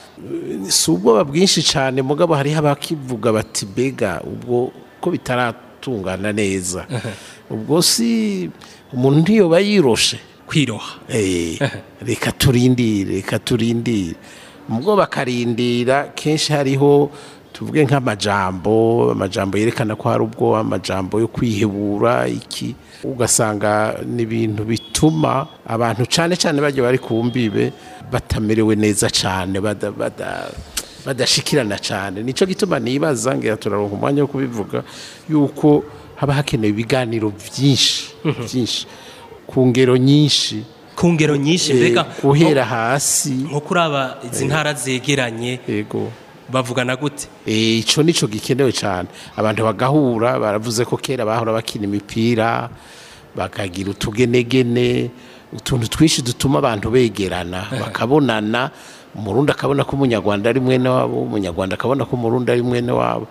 si ubwoba bwinshi cyane mugabo hariho abakivuga bati bega ubwo ko bitaratungana neza ubwo si umuntu ntiyoba yiroshe kwiroha Eh, reka turindire reka turindire ubwo bakarindira kenshi hariho tuvuge nk'amajambo amajambo yerekana ko hari ubwo amajambo yo kwihebura iki ugasanga ni ibintu bituma abantu cyane cyane bajya bari ku mbibe batamerewe neza cyane bada- bada- badashikirana cyane nicyo gituma nibaza ngira turaronka umwanya wo kubivuga yuko haba hakenewe ibiganiro byinshi byinshi ku ngero nyinshi ku ngero nyinshi Eh, mbega guhera hasi nko kuri aba izi ntara zegeranye yego bavugana gute Eh, ico nico gikenewe cyane abantu bagahura baravuze ko kera bahora bakina imipira bakagira utugenegene utuntu twinshi dutuma abantu begerana bakabonana umurundi akabona ko umunyarwanda ari mwene wabo umunyarwanda akabona ko umurundi ari mwene wabo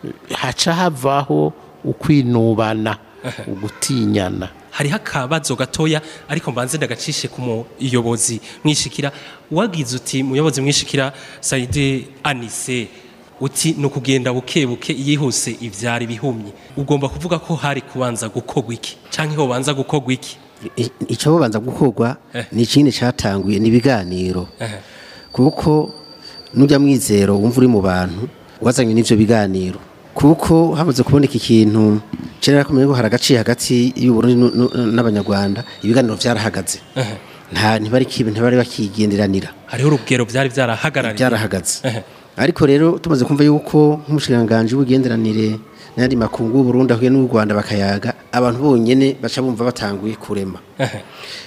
haca havaho ukwinubana ugutinyana hariho akabazo gatoya ariko mbanze ndagacishe ku muyobozi mwishikira wagize uti muyobozi mwishikira Saidi Anise uti ni ukugenda buke buke yihuse ivyari bihumye ugomba kuvuga ko hari kubanza gukogwa iki canke ho banza gukogwa iki I- icyo babanza gukorwa Eh. ni ikindi cyatanguye ni ibiganiro Ehe. kuko nujya mwizero wumva uri mu bantu wazanywe n'ibyo biganiro kuko hamaze kuboneka ikintu kera kumenya ko hari agaciye hagati y'uburundi nu- nu- n'abanyarwanda ibiganiro byarahagaze Ehe. nta ntibari kibe ntibari bakigenderanira hariho urugero vyari vyarahagarariye byarahagaze Ehe. ariko rero tumaze kumva yuko nk'umushikiranganji w'ubugenderanire n'ayandi makungu y'uburundi ahuye n'u rwanda bakayaga abantu bonyene baca bumva batanguye kurema Ehe.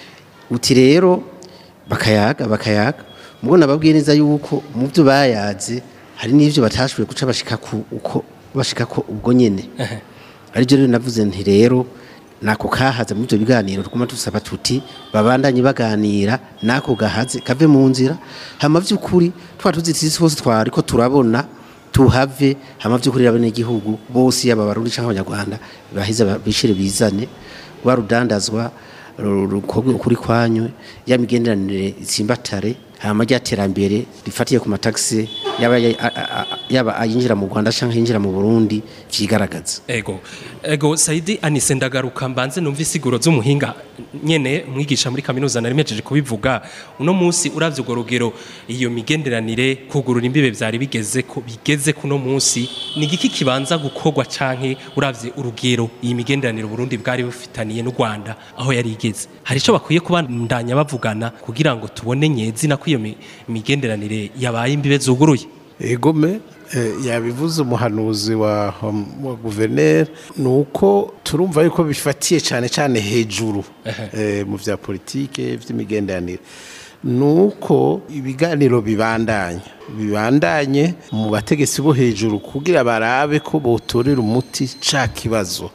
uti rero bakayaga bakayaga mubwo nababwiye neza yuko mu byo bayaze hari n'ivyo batashoboye guca bashika ku uko bashika ko ubwo nyene Ehe. aribyo rero navuze nti rero nako kahaza muri ibyo biganiro tuguma dusaba tuti babandanye baganira nako gahaze kave mu nzira hama vy'ukuri twa tuzitisi hose twari ko turabona tuhave hama vy'ukuri rabene igihugu bose yaba barundi canke abanyarwanda bahize bishire bizane rwa rudandazwa ru- rukorwe ukuri kwanywe ya migenderanire itsimbatare hama rya terambere rifatiye ku matagisi yaba ya- a- a- a- yaba ayinjira mu Rwanda canke yinjira mu Burundi vyigaragaza ego ego Saidi Anise ndagaruka mbanze numva isiguro z'umuhinga nyene mwigisha muri kaminuza nari mejeje kubivuga uno munsi uravye urwo rugero iyo migenderanire kugurura imbibe vyari bigeze ko bigeze kuno munsi ni igiki kibanza gukorwa canke uravye urugero iyi migenderanire Burundi bwari bufitaniye n'u Rwanda aho yari igeze hari ico bakwiye kubandanya bavugana kugira ngo tubone nyezina ko iyo mi- migenderanire yabaye imbibe zuguruye egome eh, yabivuze umuhanuzi wa, wa guverineri ni uko turumva yuko bifatiye cyane cyane hejuru eh, mu bya politike by'imigenderanire ni uko ibiganiro bibandanya bibandanye mu bategetsi bo hejuru kugira barabe ko botorera umuti ca kibazo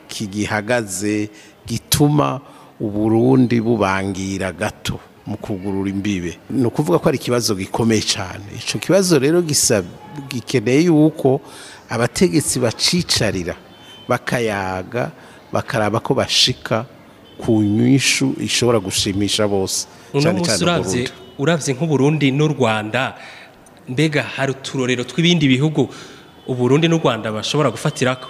kigihagaze gituma uburundi bubangira gato mu kugurura imbibe ni ukuvuga ko ari ikibazo gikomeye cyane icyo kibazo rero gisa gikeneye yuko abategetsi bacicarira bakayaga bakaraba ko bashika ku nyishu ishobora gushimisha bose uno cyane munsi cyane uravye Uburundi. uravye nk'uburundi n'u rwanda mbega hari uturorero tw'ibindi bihugu uburundi n'u rwanda bashobora gufatirako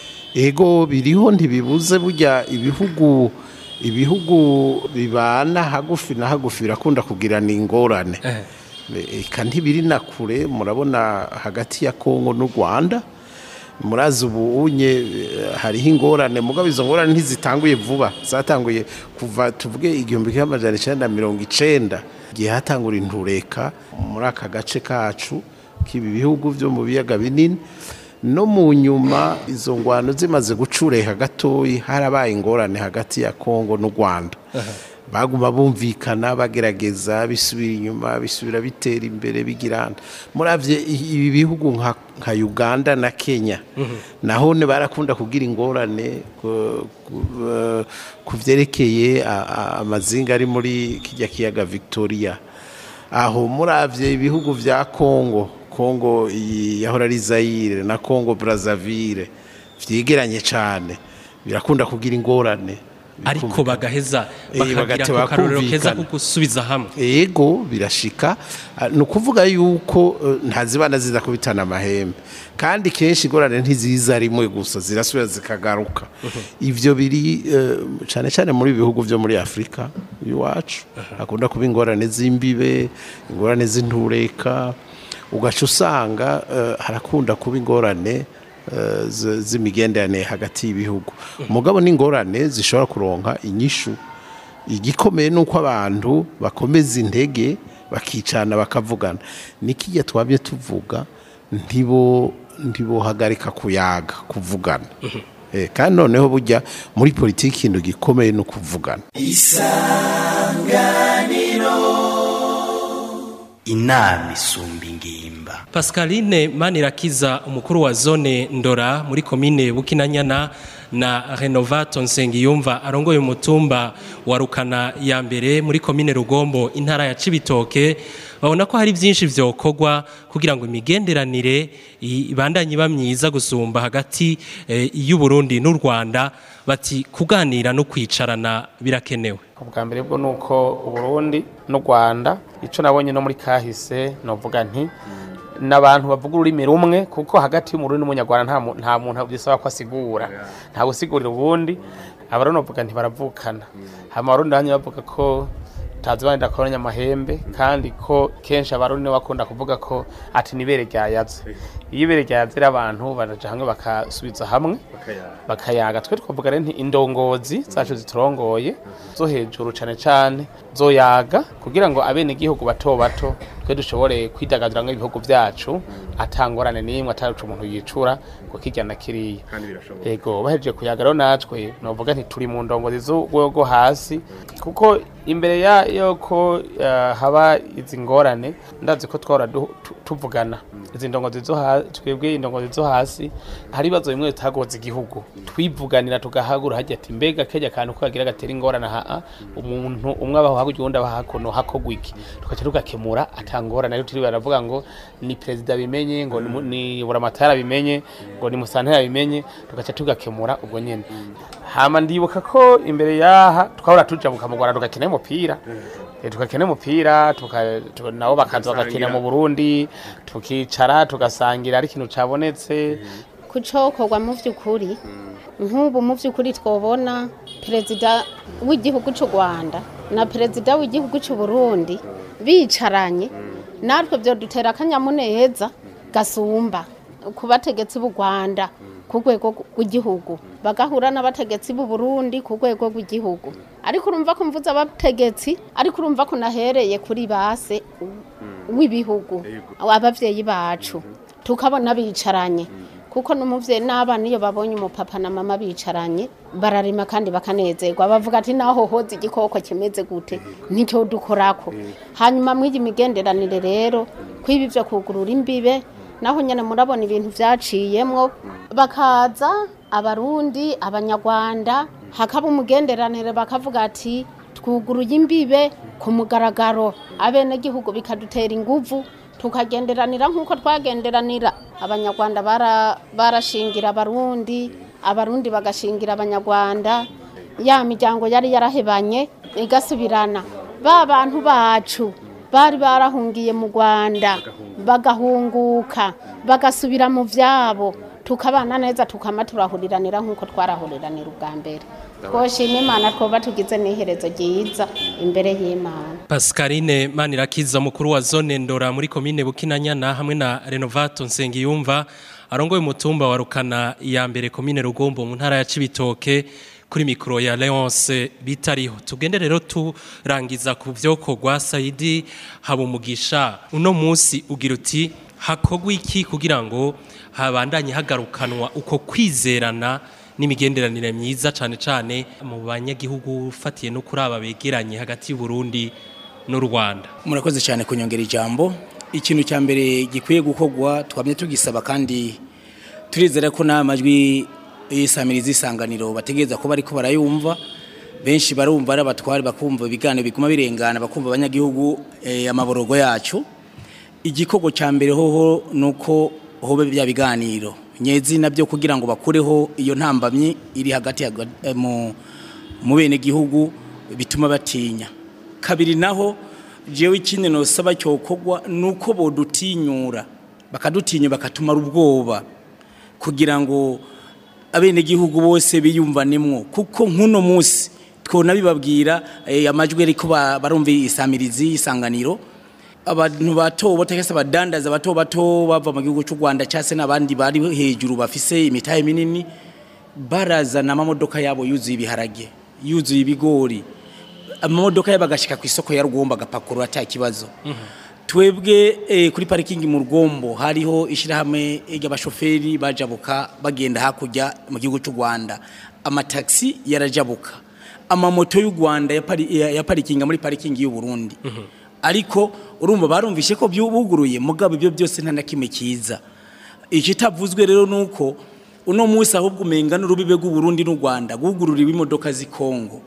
ego biriho ntibibuze burya ibihugu ibihugu bibana hagufi na hagufi birakunda kugirana ingorane eka ntibiri na kure murabona hagati ya kongo n'u rwanda murazi ubu unye eh, hariho ingorane mugabo izo ngorane ntizitanguye vuba zatanguye kuva tuvuge igihumbi kimwe amajana icenda na mirongo icenda igihe hatangura intureka muri aka gace kacu k'ibi bihugu byo mu biyaga binini no mu nyuma izo ngwano zimaze gucureha gatoyi harabaye ingorane hagati ya kongo n'u rwanda baguma bumvikana bagerageza bisubira inyuma bisubira bitera imbere bigirana muravye i- ibi bihugu nka, nka uganda na kenya naho ne barakunda kugira ingorane ku- ku- eh, ku vyerekeye a- a- amazinga ari muri kijya kiyaga victoria aho muravye ibihugu vya kongo kongo iyi yahora ari zayire na kongo brazzaville vyegeranye cane birakunda kugira ingorane ariko bagaheza Eh, bakagira bagateba ako karorero keza kumvikana. ko gusubiza hamwe ego birashika Ah, ni ukuvuga yuko eh, ntazibana ziza kubitana amahembe kandi kenshi ingorane ntiziza rimwe gusa zirasubira zikagaruka ivyo biri eh, cane cane muri bihugu vyo muri afurika iwacu hakunda kuba ingorane z'imbibe ingorane z'intureka ugaca usanga eh, harakunda kuba ingorane eh, z- z'imigenderanire hagati y'ibihugu mugabo n'ingorane zishobora kuronka inyishu igikomeye ni uko abantu bakomeza intege bakicana bakavugana nikijya twabye tuvuga ntibo ntibohagarika kuyaga kuvugana Eh, kandi noneho burya muri politiki ikintu gikomeye ni ukuvugana inama isumba ingimba Pascaline Manirakiza umukuru wa zone Ndora muri komine Bukinanyana na Renovato Nsengiyumva arongoye umutumba wa Rukana ya mbere muri komine Rugombo intara ya Cibitoke babona ko hari byinshi vyokorwa kugira ngo imigenderanire i- ibandanye iba myiza gusumba hagati eh, y'u Burundi n'u Rwanda bati kuganira no kwicarana birakenewe ubwa mbere bwo nuko uburundi n'u rwanda icyo nabonye no muri kahise novuga nti n'abantu bavuga ururimi rumwe kuko hagati y'umurundi n'umunyarwanda nta mu- nta muntu bisaba ko asigura nta gusigurira ubundi abarundi bavuga nti baravukana hama abarundi bamwe bavuga ko tazibanira koranya amahembe kandi ko kenshi abarundi nibo bakunda kuvuga ko ati nibere ryayaze iyo ibere ryayaze rero abantu baraja hamwe bakasubiza hamwe bakayaga twe twavuga rero nti indongozi zacu ziturongoye zo hejuru cane cane zoyaga kugira ngo abene igihugu bato bato twe dushobore kwidagadura nk'ibihugu vyacu atangorane n'imwe ataruca umuntu yicura ngo kirya na kiriya yego bahejeje kuyaga rero natwe novuga nti turi mu ndongozi z'urwego hasi kuko imbere ya yuko eh, haba izi ngorane ndazi ko twahora du- tu- tuvugana izi ndongozi zo hasi twebwe indongozi zo hasi hari ibibazo bimwe bitagoza igihugu twivuganira tugahagura hajya ati mbega kajya kantu ko kagira gatera ingorane aha umuntu umwe abaho hakurya uwundi abaho hakuno hakogwa iki tugaca tugakemura atangorane rero turi baravuga ngo ni perezida bimenye ngo ni mu- ni buramatara bimenye ngo ni musantera bimenye tugaca tugakemura ubwo nyene hama ndibuka ko imbere yaha twahora tujabuka mu Rwanda tugakina umupira Eh, tugakina umupira tuka- tuka- nabo bakaza bagakina mu Burundi tukicara tugasangira ari ikintu cabonetse kucokorwa mu by'ukuri nk'ubu mu by'ukuri twabona perezida w'igihugu cy'u rwanda na perezida w'igihugu cy'u burundi bicaranye natwe byo dutera akanyamuneza gasumba ku bategetsi b'u rwanda ku rwego rw'igihugu bagahura n'abategetsi b'u burundi ku rwego rw'igihugu ariko urumva ko mvuze abategetsi ariko urumva ko nahereye kuri base w'ibihugu ababyeyi bacu tukabona bicaranye kuko n'umubyeyi n'abana iyo babonye umupapa na mama bicaranye bararima kandi bakanezerwa bavuga ati naho hoze igikoko kimeze gute nicyo dukorako hanyuma mw'iyi migenderanire rero kwiba ibyo kugurura imbibe naho nyine murabona ibintu byaciyemwo bakaza abarundi abanyarwanda hakaba umugenderanire bakavuga ati twuguruye imbibe ku mugaragaro abenegihugu bikadutera inguvu tukagenderanira nk'uko twagenderanira abanyarwanda bara- barashingira abarundi abarundi bagashingira abanyarwanda ya miryango yari yarahebanye igasubirana ba bantu bacu bari barahungiye mu rwanda bagahunguka bagasubira mu byabo tukabana neza tukama turahuriranira nk'uko twarahuriranira ubwa mbere twoshima imana twoba tugize n'iherezo ryiza imbere y'imana Pascaline Manirakiza mukuru wa zone Ndora muri komine Bukinanyana hamwe na Renovato Nsengiyumva arongoye umutumba wa Rukana ya mbere komine Rugombo mu ntara ya Cibitoke kuri mikro ya Leonce bitariho tugende rero turangiza ku vyokorwa Saidi Habumugisha uno musi ugira uti hakogwa iki kugira ngo habandanye hagarukanwa uko kwizerana n'imigenderanire myiza cyane cyane mu banyagihugu ufatiye no kuri aba begeranye hagati y'u Burundi n'u Rwanda murakoze cyane kunyongera ijambo ikintu cya mbere gikwiye gukorwa twamye tugisaba kandi turizera ko n'amajwi y'isamiriza isanganiro bategereza ko bariko barayumva benshi barumva ari abatwari bakumva ibiganiro biguma birengana bakumva abanyagihugu eh, amaborogo yacu igikorwa cya mbere hoho ni uko hobe bya biganiro nyezi nabyo kugira ngo bakureho iyo ntambamyi iri hagati ya- eh, mu mu bene gihugu bituma batinya kabiri naho jewe ikindi nosaba cyokorwa ni uko bodutinyura bakadutinya bakatumara ubwoba kugira ngo abenegihugu bose biyumvanemwo kuko nk'uno munsi twona bibabwira eh, amajwi ariko ba- barumva isamirizi isanganiro abantu bato bato cyangwa se abadandaza bato bato bava mu gihugu cy'u Rwanda cyangwa se n'abandi bari hejuru bafise imitahe minini barazana amamodoka yabo yuzuye ibiharage yuzuye ibigori amamodoka yabo agashika ku isoko ya Rugomba agapakurura ata kibazo twebwe eh, kuri parikingi mu rugombo hariho ishyirahamwe ry'abashoferi bajabuka bagenda hakurya mu gihugu cy'u rwanda amataxi yarajabuka amamoto y'u rwanda yapari- ya- yaparikinga muri parikingi y'u burundi ariko urumva barumvishe ko buguruye mugabo ibyo byose nta na kimwe cyiza ikitavuzwe rero ni uko uno munsi ahubwo umenga n'urubibe rw'uburundi n'u rwanda rwugururiwe imodoka z'i kongo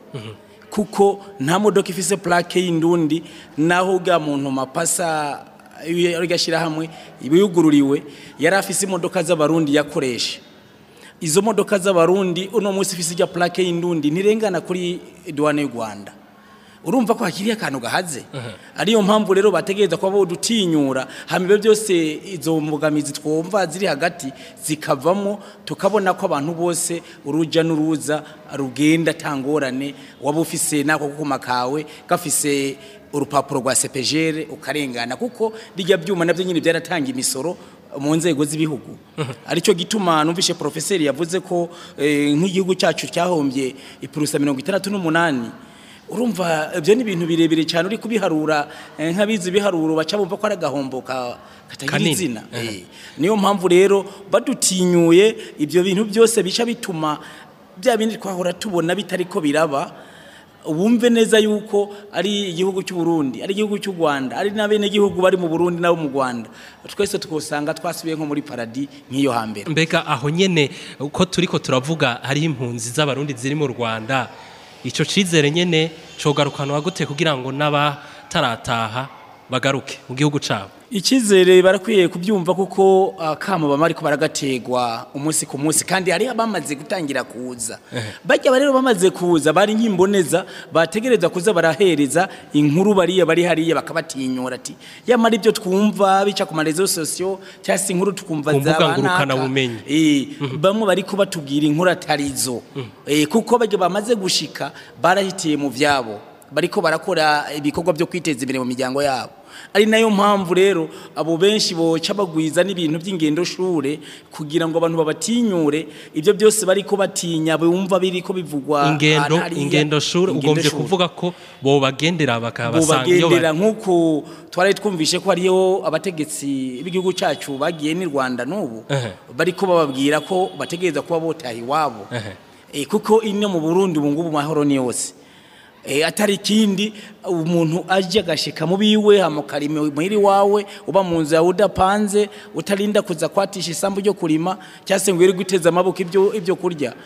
kuko nta modoka ifise plaque y'indundi naho bwa muntu mapasa gashyira hamwe ibiyugururiwe yari afise imodoka z'abarundi yakoresha izo modoka z'abarundi uno munsi ifise ijya plaque y'indundi ntirengana kuri douane y'u Rwanda urumva ko hakiriye akantu gahaze ariyo mpamvu rero bategereza kuba bodutinyura hama ibyo byose izo mbogamizi twumva ziri hagati zikavamo tukabona ko abantu bose uruja n'uruza rugenda tangorane waba ufise nako kuma kawe gafise urupapuro rwa CPGR ukarengana kuko rijya byuma navyo nyine byaratanga imisoro mu nzego z'ibihugu aricyo gituma numvishe profeseri yavuze ko eh, nk'igihugu cyacu cyahombye ipurusa mirongo itandatu n'umunani urumva ibyo ni ibintu birebire cyane uri kubiharura eh, nk'abizi ibiharuro baca bumva ko ari agahombo ka- katagira Kanini. izina Eh, niyo mpamvu rero badutinyuye ibyo bintu byose bica bituma bya bindi twahora tubona bitari ko biraba wumve neza yuko ari igihugu cy'u Burundi ari igihugu cy'u Rwanda ari n'abene gihugu bari mu Burundi nabo mu Rwanda twese tukosanga twasubiye nko muri paradi nk'iyo hambere mbega aho nyene uko turiko turavuga hariho impunzi z'abarundi ziri mu rwanda ico cizere nyene cogarukanwa gute kugira ngo n'abatarataha bagaruke mu gihugu cabo Icyizere barakwiye kubyumva kuko akamo bama ariko baragategwa umunsi ku munsi kandi hari abamaze gutangira kuza bajya rero bamaze kuza bari nk'imboneza bategereza kuza barahereza inkuru bariya bari hariya bakabatinyura ati yamara ibyo twumva bica ku marezo sosiyo cyangwa se inkuru tukumva Ku mbuga zaba ngurukana naka. bumenyi. Eh, bamwe bariko batubwira inkuru atarizo Eh, kuko bajya bamaze gushika barahitiye mu vyabo bariko barakora ibikorwa byo kwiteza imbere mu miryango yabo ari nayo mpamvu rero abo benshi boca bagwiza n'ibintu by'ingendo shure kugira ngo abantu babatinyure ibyo byose bariko batinya bumva biriko bivugwa ingendo ahantu hariya. ingendo shuri Ingendo ugombye shure. kuvuga ko bobagendera bakabasanga iyo bubagendera bari nk'uko twari twumvishe ko hariyo abategetsi b'igihugu cyacu bagiye n'i Rwanda n'ubu Ehe. bariko bababwira ko bategereza kuba botaha iwabo Ehe. Eh, kuko ino mu Burundi ubu ngubu mahoro ni yose Eh, atari ikindi umuntu aje agashika mu biwe hamukari muhiri wawe uba mu nzu yawe udapanze utarinda kuza kwatisha isambu ryo kurima cyangwa se ngo wirirwe uteze amaboko ibyo ibyo kurya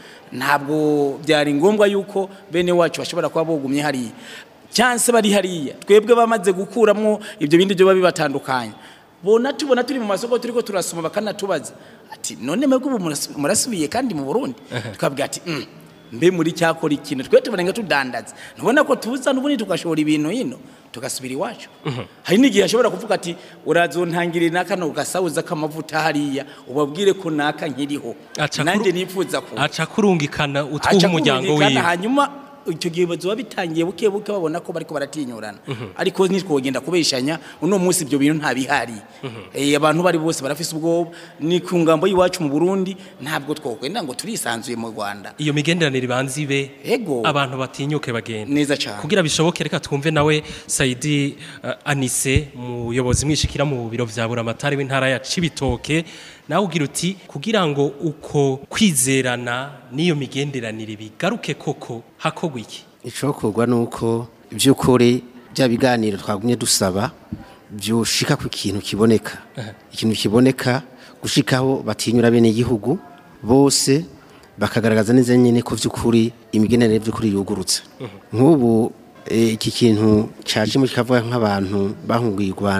ntabwo byari ngombwa yuko bene wacu bashobora kuba bogumye hariya cyangwa se bari hariya twebwe bamaze gukuramo ibyo bindi byo biba bibatandukanye bona tubona turi mu masoko turiko turasoma bakanatubaza ati none mwebwe ubu muras- murasubiye kandi mu Burundi twabwira ati "Mm, mbe muri cyakora ikintu twe tubarenga tudandaza ntubona ko tuza n'ubundi tugashora ibintu hino tugasubira iwacu hari n'igihe ashobora kuvuga ati urazontangirira n'akano gasawuza k'amavuta hariya ubabwire ko naka nkiriho Aca nanjye kuru- nifuza ko aca kurungikana utwuha aca umuryango kumvikana, wiwe hanyuma icyo gihe bazoba bitangiye buke buke babona ko bariko baratinyurana ariko ntitwogenda kubeshanya uno munsi ibyo bintu nta bihari Eh, abantu bari bose barafise ubwoba ni ku ngambo y'iwacu mu Burundi ntabwo twokwenda ngo turisanzuye mu Rwanda iyo migenderanire ibanza ibe Ego. abantu batinyuke bagenda neza cyane kugira bishoboke reka twumve nawe Saidi uh, Anise muyobozi mwishikira mu biro vya buramatari w'intara ya Cibitoke nawe ugira uti kugira ngo uko kwizerana n'iyo migenderanire bigaruke koko hakogwa iki icokorwa nuko by'ukuri bya biganiro twagumye dusaba byoshika ku kintu kiboneka ikintu kiboneka gushikaho batinyura bene igihugu bose bakagaragaza neza nyine ko by'ukuri imigenderanire by'ukuri yugurutse nk'ubu eh, iki kintu cyaje mu kikavuga nk'abantu bahunguye u Rwanda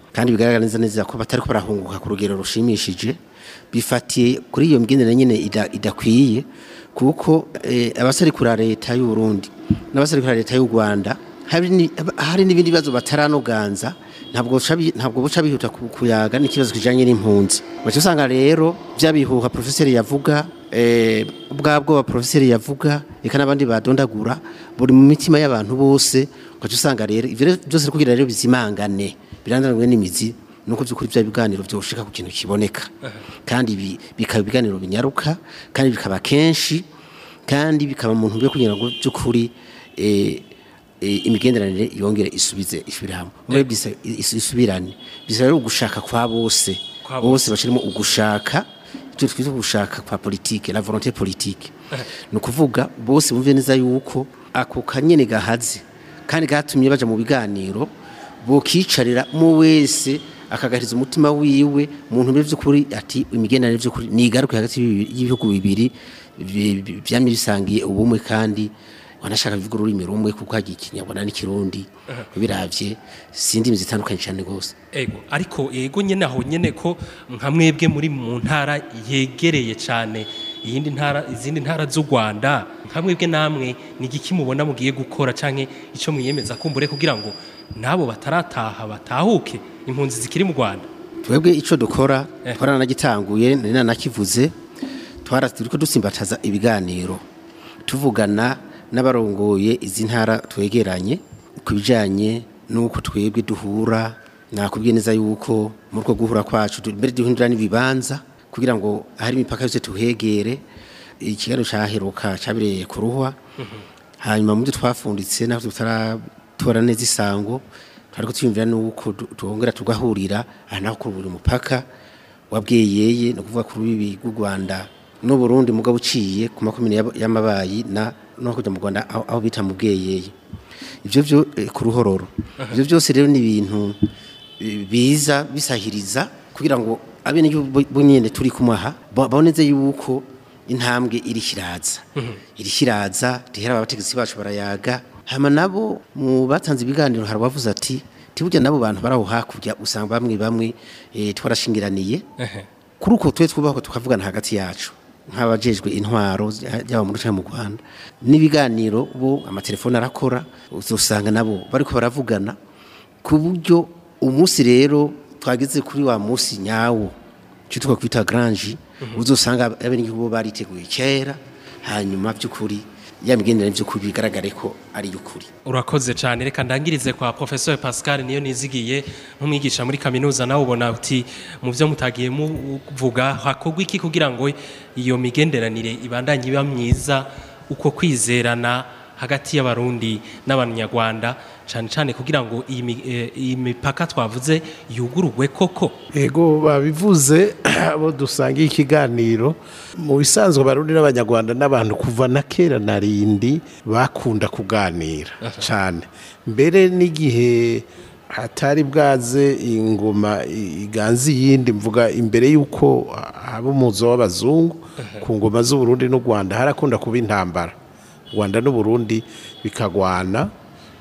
kandi bigaragara neza neza ko batari ko barahunguka ku rugero rushimishije bifatiye kuri iyo migendere nyine ida- idakwiye kuko eh, abaserukira leta y'u Burundi n'abaserukira leta y'u Rwanda hari ni- hari n'ibindi bibazo bataranoganza ntabwo buca bi- ntabwo buca bihuta ku- kuyaga n'ikibazo kijanye n'impunzi baca usanga rero byabihuha profeseri yavuga eh, bwa bwoba profeseri yavuga eka n'abandi badondagura buri mu mitima y'abantu bose ugaca usanga rero ivyo rero byose rero kugira rero bizimangane birandanwe n'imizi nuko by'ukuri bya biganiro byoshika ku kintu kiboneka kandi bi- bikaba ibiganiro binyaruka kandi bikaba kenshi kandi bikaba mu ntumbero yo kugira ngo by'ukuri eh, eh, imigenderanire yongere isubize isubire hamwe muri bisa is- isubirane bisa rero ugushaka kwa bose Kwa bose bashirimo ugushaka ibyo twita ugushaka kwa politike la volonté politique ni ukuvuga bose bumve neza yuko ako kanyene gahaze kandi gatumye baja mu biganiro bokicarira mu wese akagahiriza umutima wiwe mu ntumbero by'ukuri ati imigenderanire by'ukuri nigaruke hagati y'ibi- y'ibihugu bibiri bi- bi- vyamye bisangiye ubumwe kandi wanashaka bivuga ururimi rumwe kuko hagiye ikinyarwanda n'ikirundi biravye si indimi zitandukanye cyane rwose ego ariko yego nyene aho nyene ko nka mwebwe muri mu ntara yegereye cyane iyindi ntara izindi ntara z'u Rwanda nka mwebwe namwe ni igiki mubona mugiye gukora canke ico mwiyemeza kumbure kugira ngo nabo batarataha batahuke impunzi zikiri mu Rwanda twebwe ico dukora Eh. twaranagitanguye nari nanakivuze twara turiko dusimbataza ibiganiro tuvugana n'abarongoye izi ntara twegeranye ku bijanye n'uko twebwe duhura nakubwiye neza yuko muri uko guhura kwacu du- mbere duhindura n'ibibanza kugira ngo ahari imipaka yose tuhegere ikiganiro caheruka cabereye ku ruhwa hanyuma mu byo twafunditse naho tutaratora neza isango twariko twiyumvira nuko du- tuhongera tugahurira aha naho kuri buri mupaka wabweyeye ni ukuvuga kuri bibi rw'u Rwanda n'u Burundi mugabo uciye ku makomine y'ab- y'amabayi na no kujya mu Rwanda aho aho bita mu bweyeye ivyo byo eh, ku ruhororo ivyo byose rero ni ibintu eh, biza bisahiriza kugira ngo abene nyene turi kumaha baboneze yuko intambwe iri kiraza iri kiraza rihera abategetsi bacu barayaga hama nabo mu batanze ibiganiro hari abavuze ati tiburya nabo bantu baraho hakurya usanga bamwe bamwe eh, twarashingiraniye kuri uko twe twubaka tukavugana hagati yacu nk'abajejwe intwaro yaba mu ruca mu Rwanda n'ibiganiro bo amatelefone arakora uzosanga nabo bariko baravugana ku buryo umunsi rero twageze kuri wa munsi nyawo cyo twakwita grange uzosanga abenegihugu bariteguye kera hanyuma by'ukuri ya migenderanire by'ukuri bigaragare ko ari y'ukuri urakoze cyane reka ndangirize kwa professeur Pascal niyo nizigiye nk'umwigisha muri kaminuza nawe ubona uti mu byo mutagiye muvuga hakorwa iki kugira ngo iyo migenderanire ibandanye iba myiza uko kwizerana hagati y'abarundi n'abanyarwanda cyane cyane kugira ngo iyi mi- eh, iyi mipaka twavuze yugururwe koko ego babivuze abo dusangiye ikiganiro mu bisanzwe abarundi n'abanyarwanda n'abantu kuva na kera na rindi bakunda kuganira cyane mbere n'igihe hatari bwaze ingoma i- iganza iyindi mvuga imbere y'uko haba umuzo w'abazungu ku ngoma z'uburundi n'u rwanda harakunda kuba intambara u rwanda n'uburundi bikagwana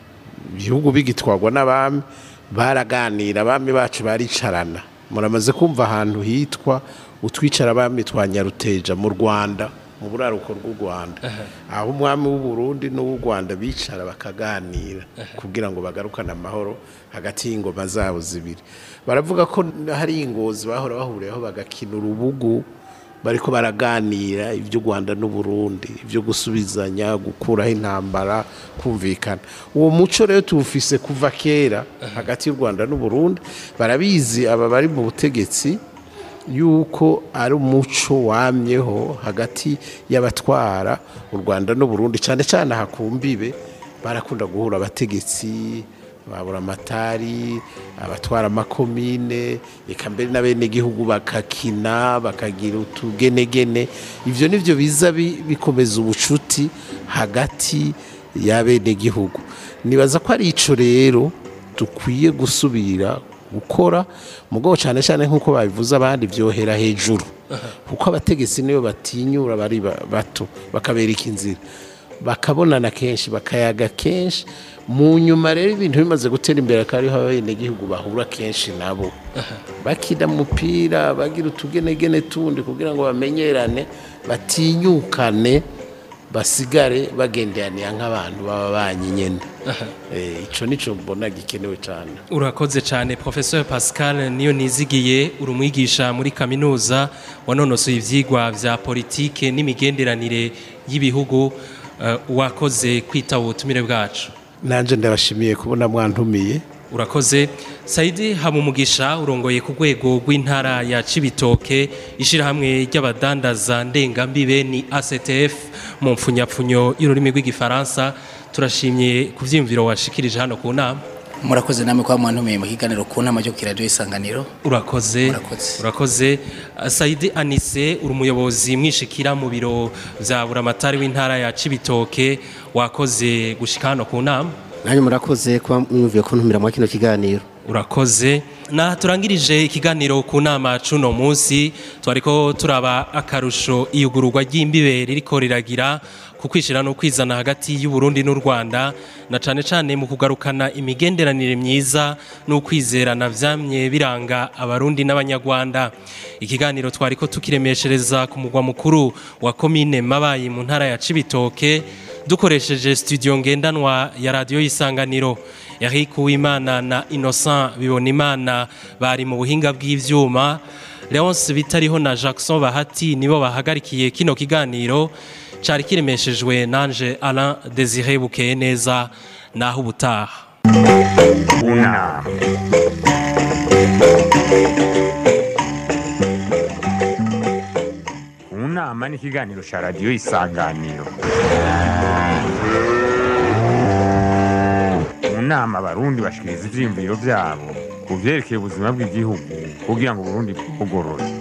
ibihugu bigitwarwa n'abami baraganira abami bacu baricarana muramaze kumva ahantu hitwa utwicara abami twa nyaruteja mu rwanda mu buraruko rw'u rwanda aho umwami w'u Burundi n'uw'u rwanda bicara bakaganira kugira ngo bagarukane amahoro hagati y'ingoma zabo zibiri baravuga ko hari ingozi bahora bahuriraho bagakina urubugu bariko baraganira iby'u Rwanda n'u Burundi ibyo gusubizanya gukuraho intambara kumvikana uwo muco rero tuwufise kuva kera hagati y'u Rwanda n'u Burundi barabizi aba bari mu butegetsi yuko ari umuco wamyeho hagati y'abatwara u Rwanda n'u Burundi cyane cyane hakumbibe barakunda guhura abategetsi babura amatari abatwara amakomine reka mbere n'abenegihugu bakakina bakagira utugenegene ibyo nibyo biza bi- bikomeza ubucuti hagati y'abenegihugu nibaza ko ari ico rero dukwiye gusubira gukora mugabo cyane cyane nk'uko babivuze abandi byohera hejuru kuko abategetsi niyo batinyura bari ba- bato bakabereka inzira bakabonana kenshi bakayaga kenshi mu nyuma rero ibintu bimaze gutera imbere akaba ariho abenegihugu bahura kenshi nabo bakina umupira bagira utugenegene tundi kugira ngo bamenyerane batinyukane basigare bagenderanira nk'abantu baba banyinyene Eh, ico nico mbona gikenewe cyane urakoze cyane professeur pascal niyo nizigiye uri umwigisha muri kaminuza wanonosoye ibyigwa bya politike n'imigenderanire y'ibihugu eh, wakoze kwitaba ubutumire bwacu nanje ndabashimiye kubona mwantumiye urakoze sayidi habumugisha urongoye ku rwego rw'intara ya cibitoke ishyirahamwe ry'abadandaza ndengambibe ni actf mu mpfunyapfunyo y'ururimi rw'igifaransa turashimye ku byiyumviro washikirije hano ku nama murakoze namwe kuba mwantumiye mu kiganiro ku nama cyo kiradiyo isanganiro urakoze urakoze Uh, sayidi anise uri umuyobozi mwishikira mu biro bya buramatari w'intara ya cibitoke wakoze gushika hano ku nama nanyu murakoze kuba mwumviye kuntumira muri kino kiganiro urakoze na turangirije ikiganiro ku nama cuno munsi twariko turaba akarusho iyugururwa ry'imbibe ririko riragira ku kwishira no kwizana hagati y'u Burundi n'u Rwanda na cane cane mu kugarukana imigenderanire myiza no kwizerana vyamye biranga abarundi n'abanyarwanda ikiganiro twariko tukiremeshereza ku mugwa mukuru wa komine Mabayi mu ntara ya Cibitoke dukoresheje studio ngendanwa ya radio y'isanganiro Eric Uwimana na Innocent Bibonimana bari mu buhinga bw'ivyuma Leonce Bitariho na Jackson Bahati nibo bahagarikiye kino kiganiro cari kiremeshejwe nanje Alain Désiré Bukeye neza naho ubutaha Una. Unama ni ikiganiro cya radiyo isanganiro mu nama abarundi bashikiriza ivyiyumviro vyabo ku vyerekeye ubuzima bw'igihugu kugira ngo uburundi bugorore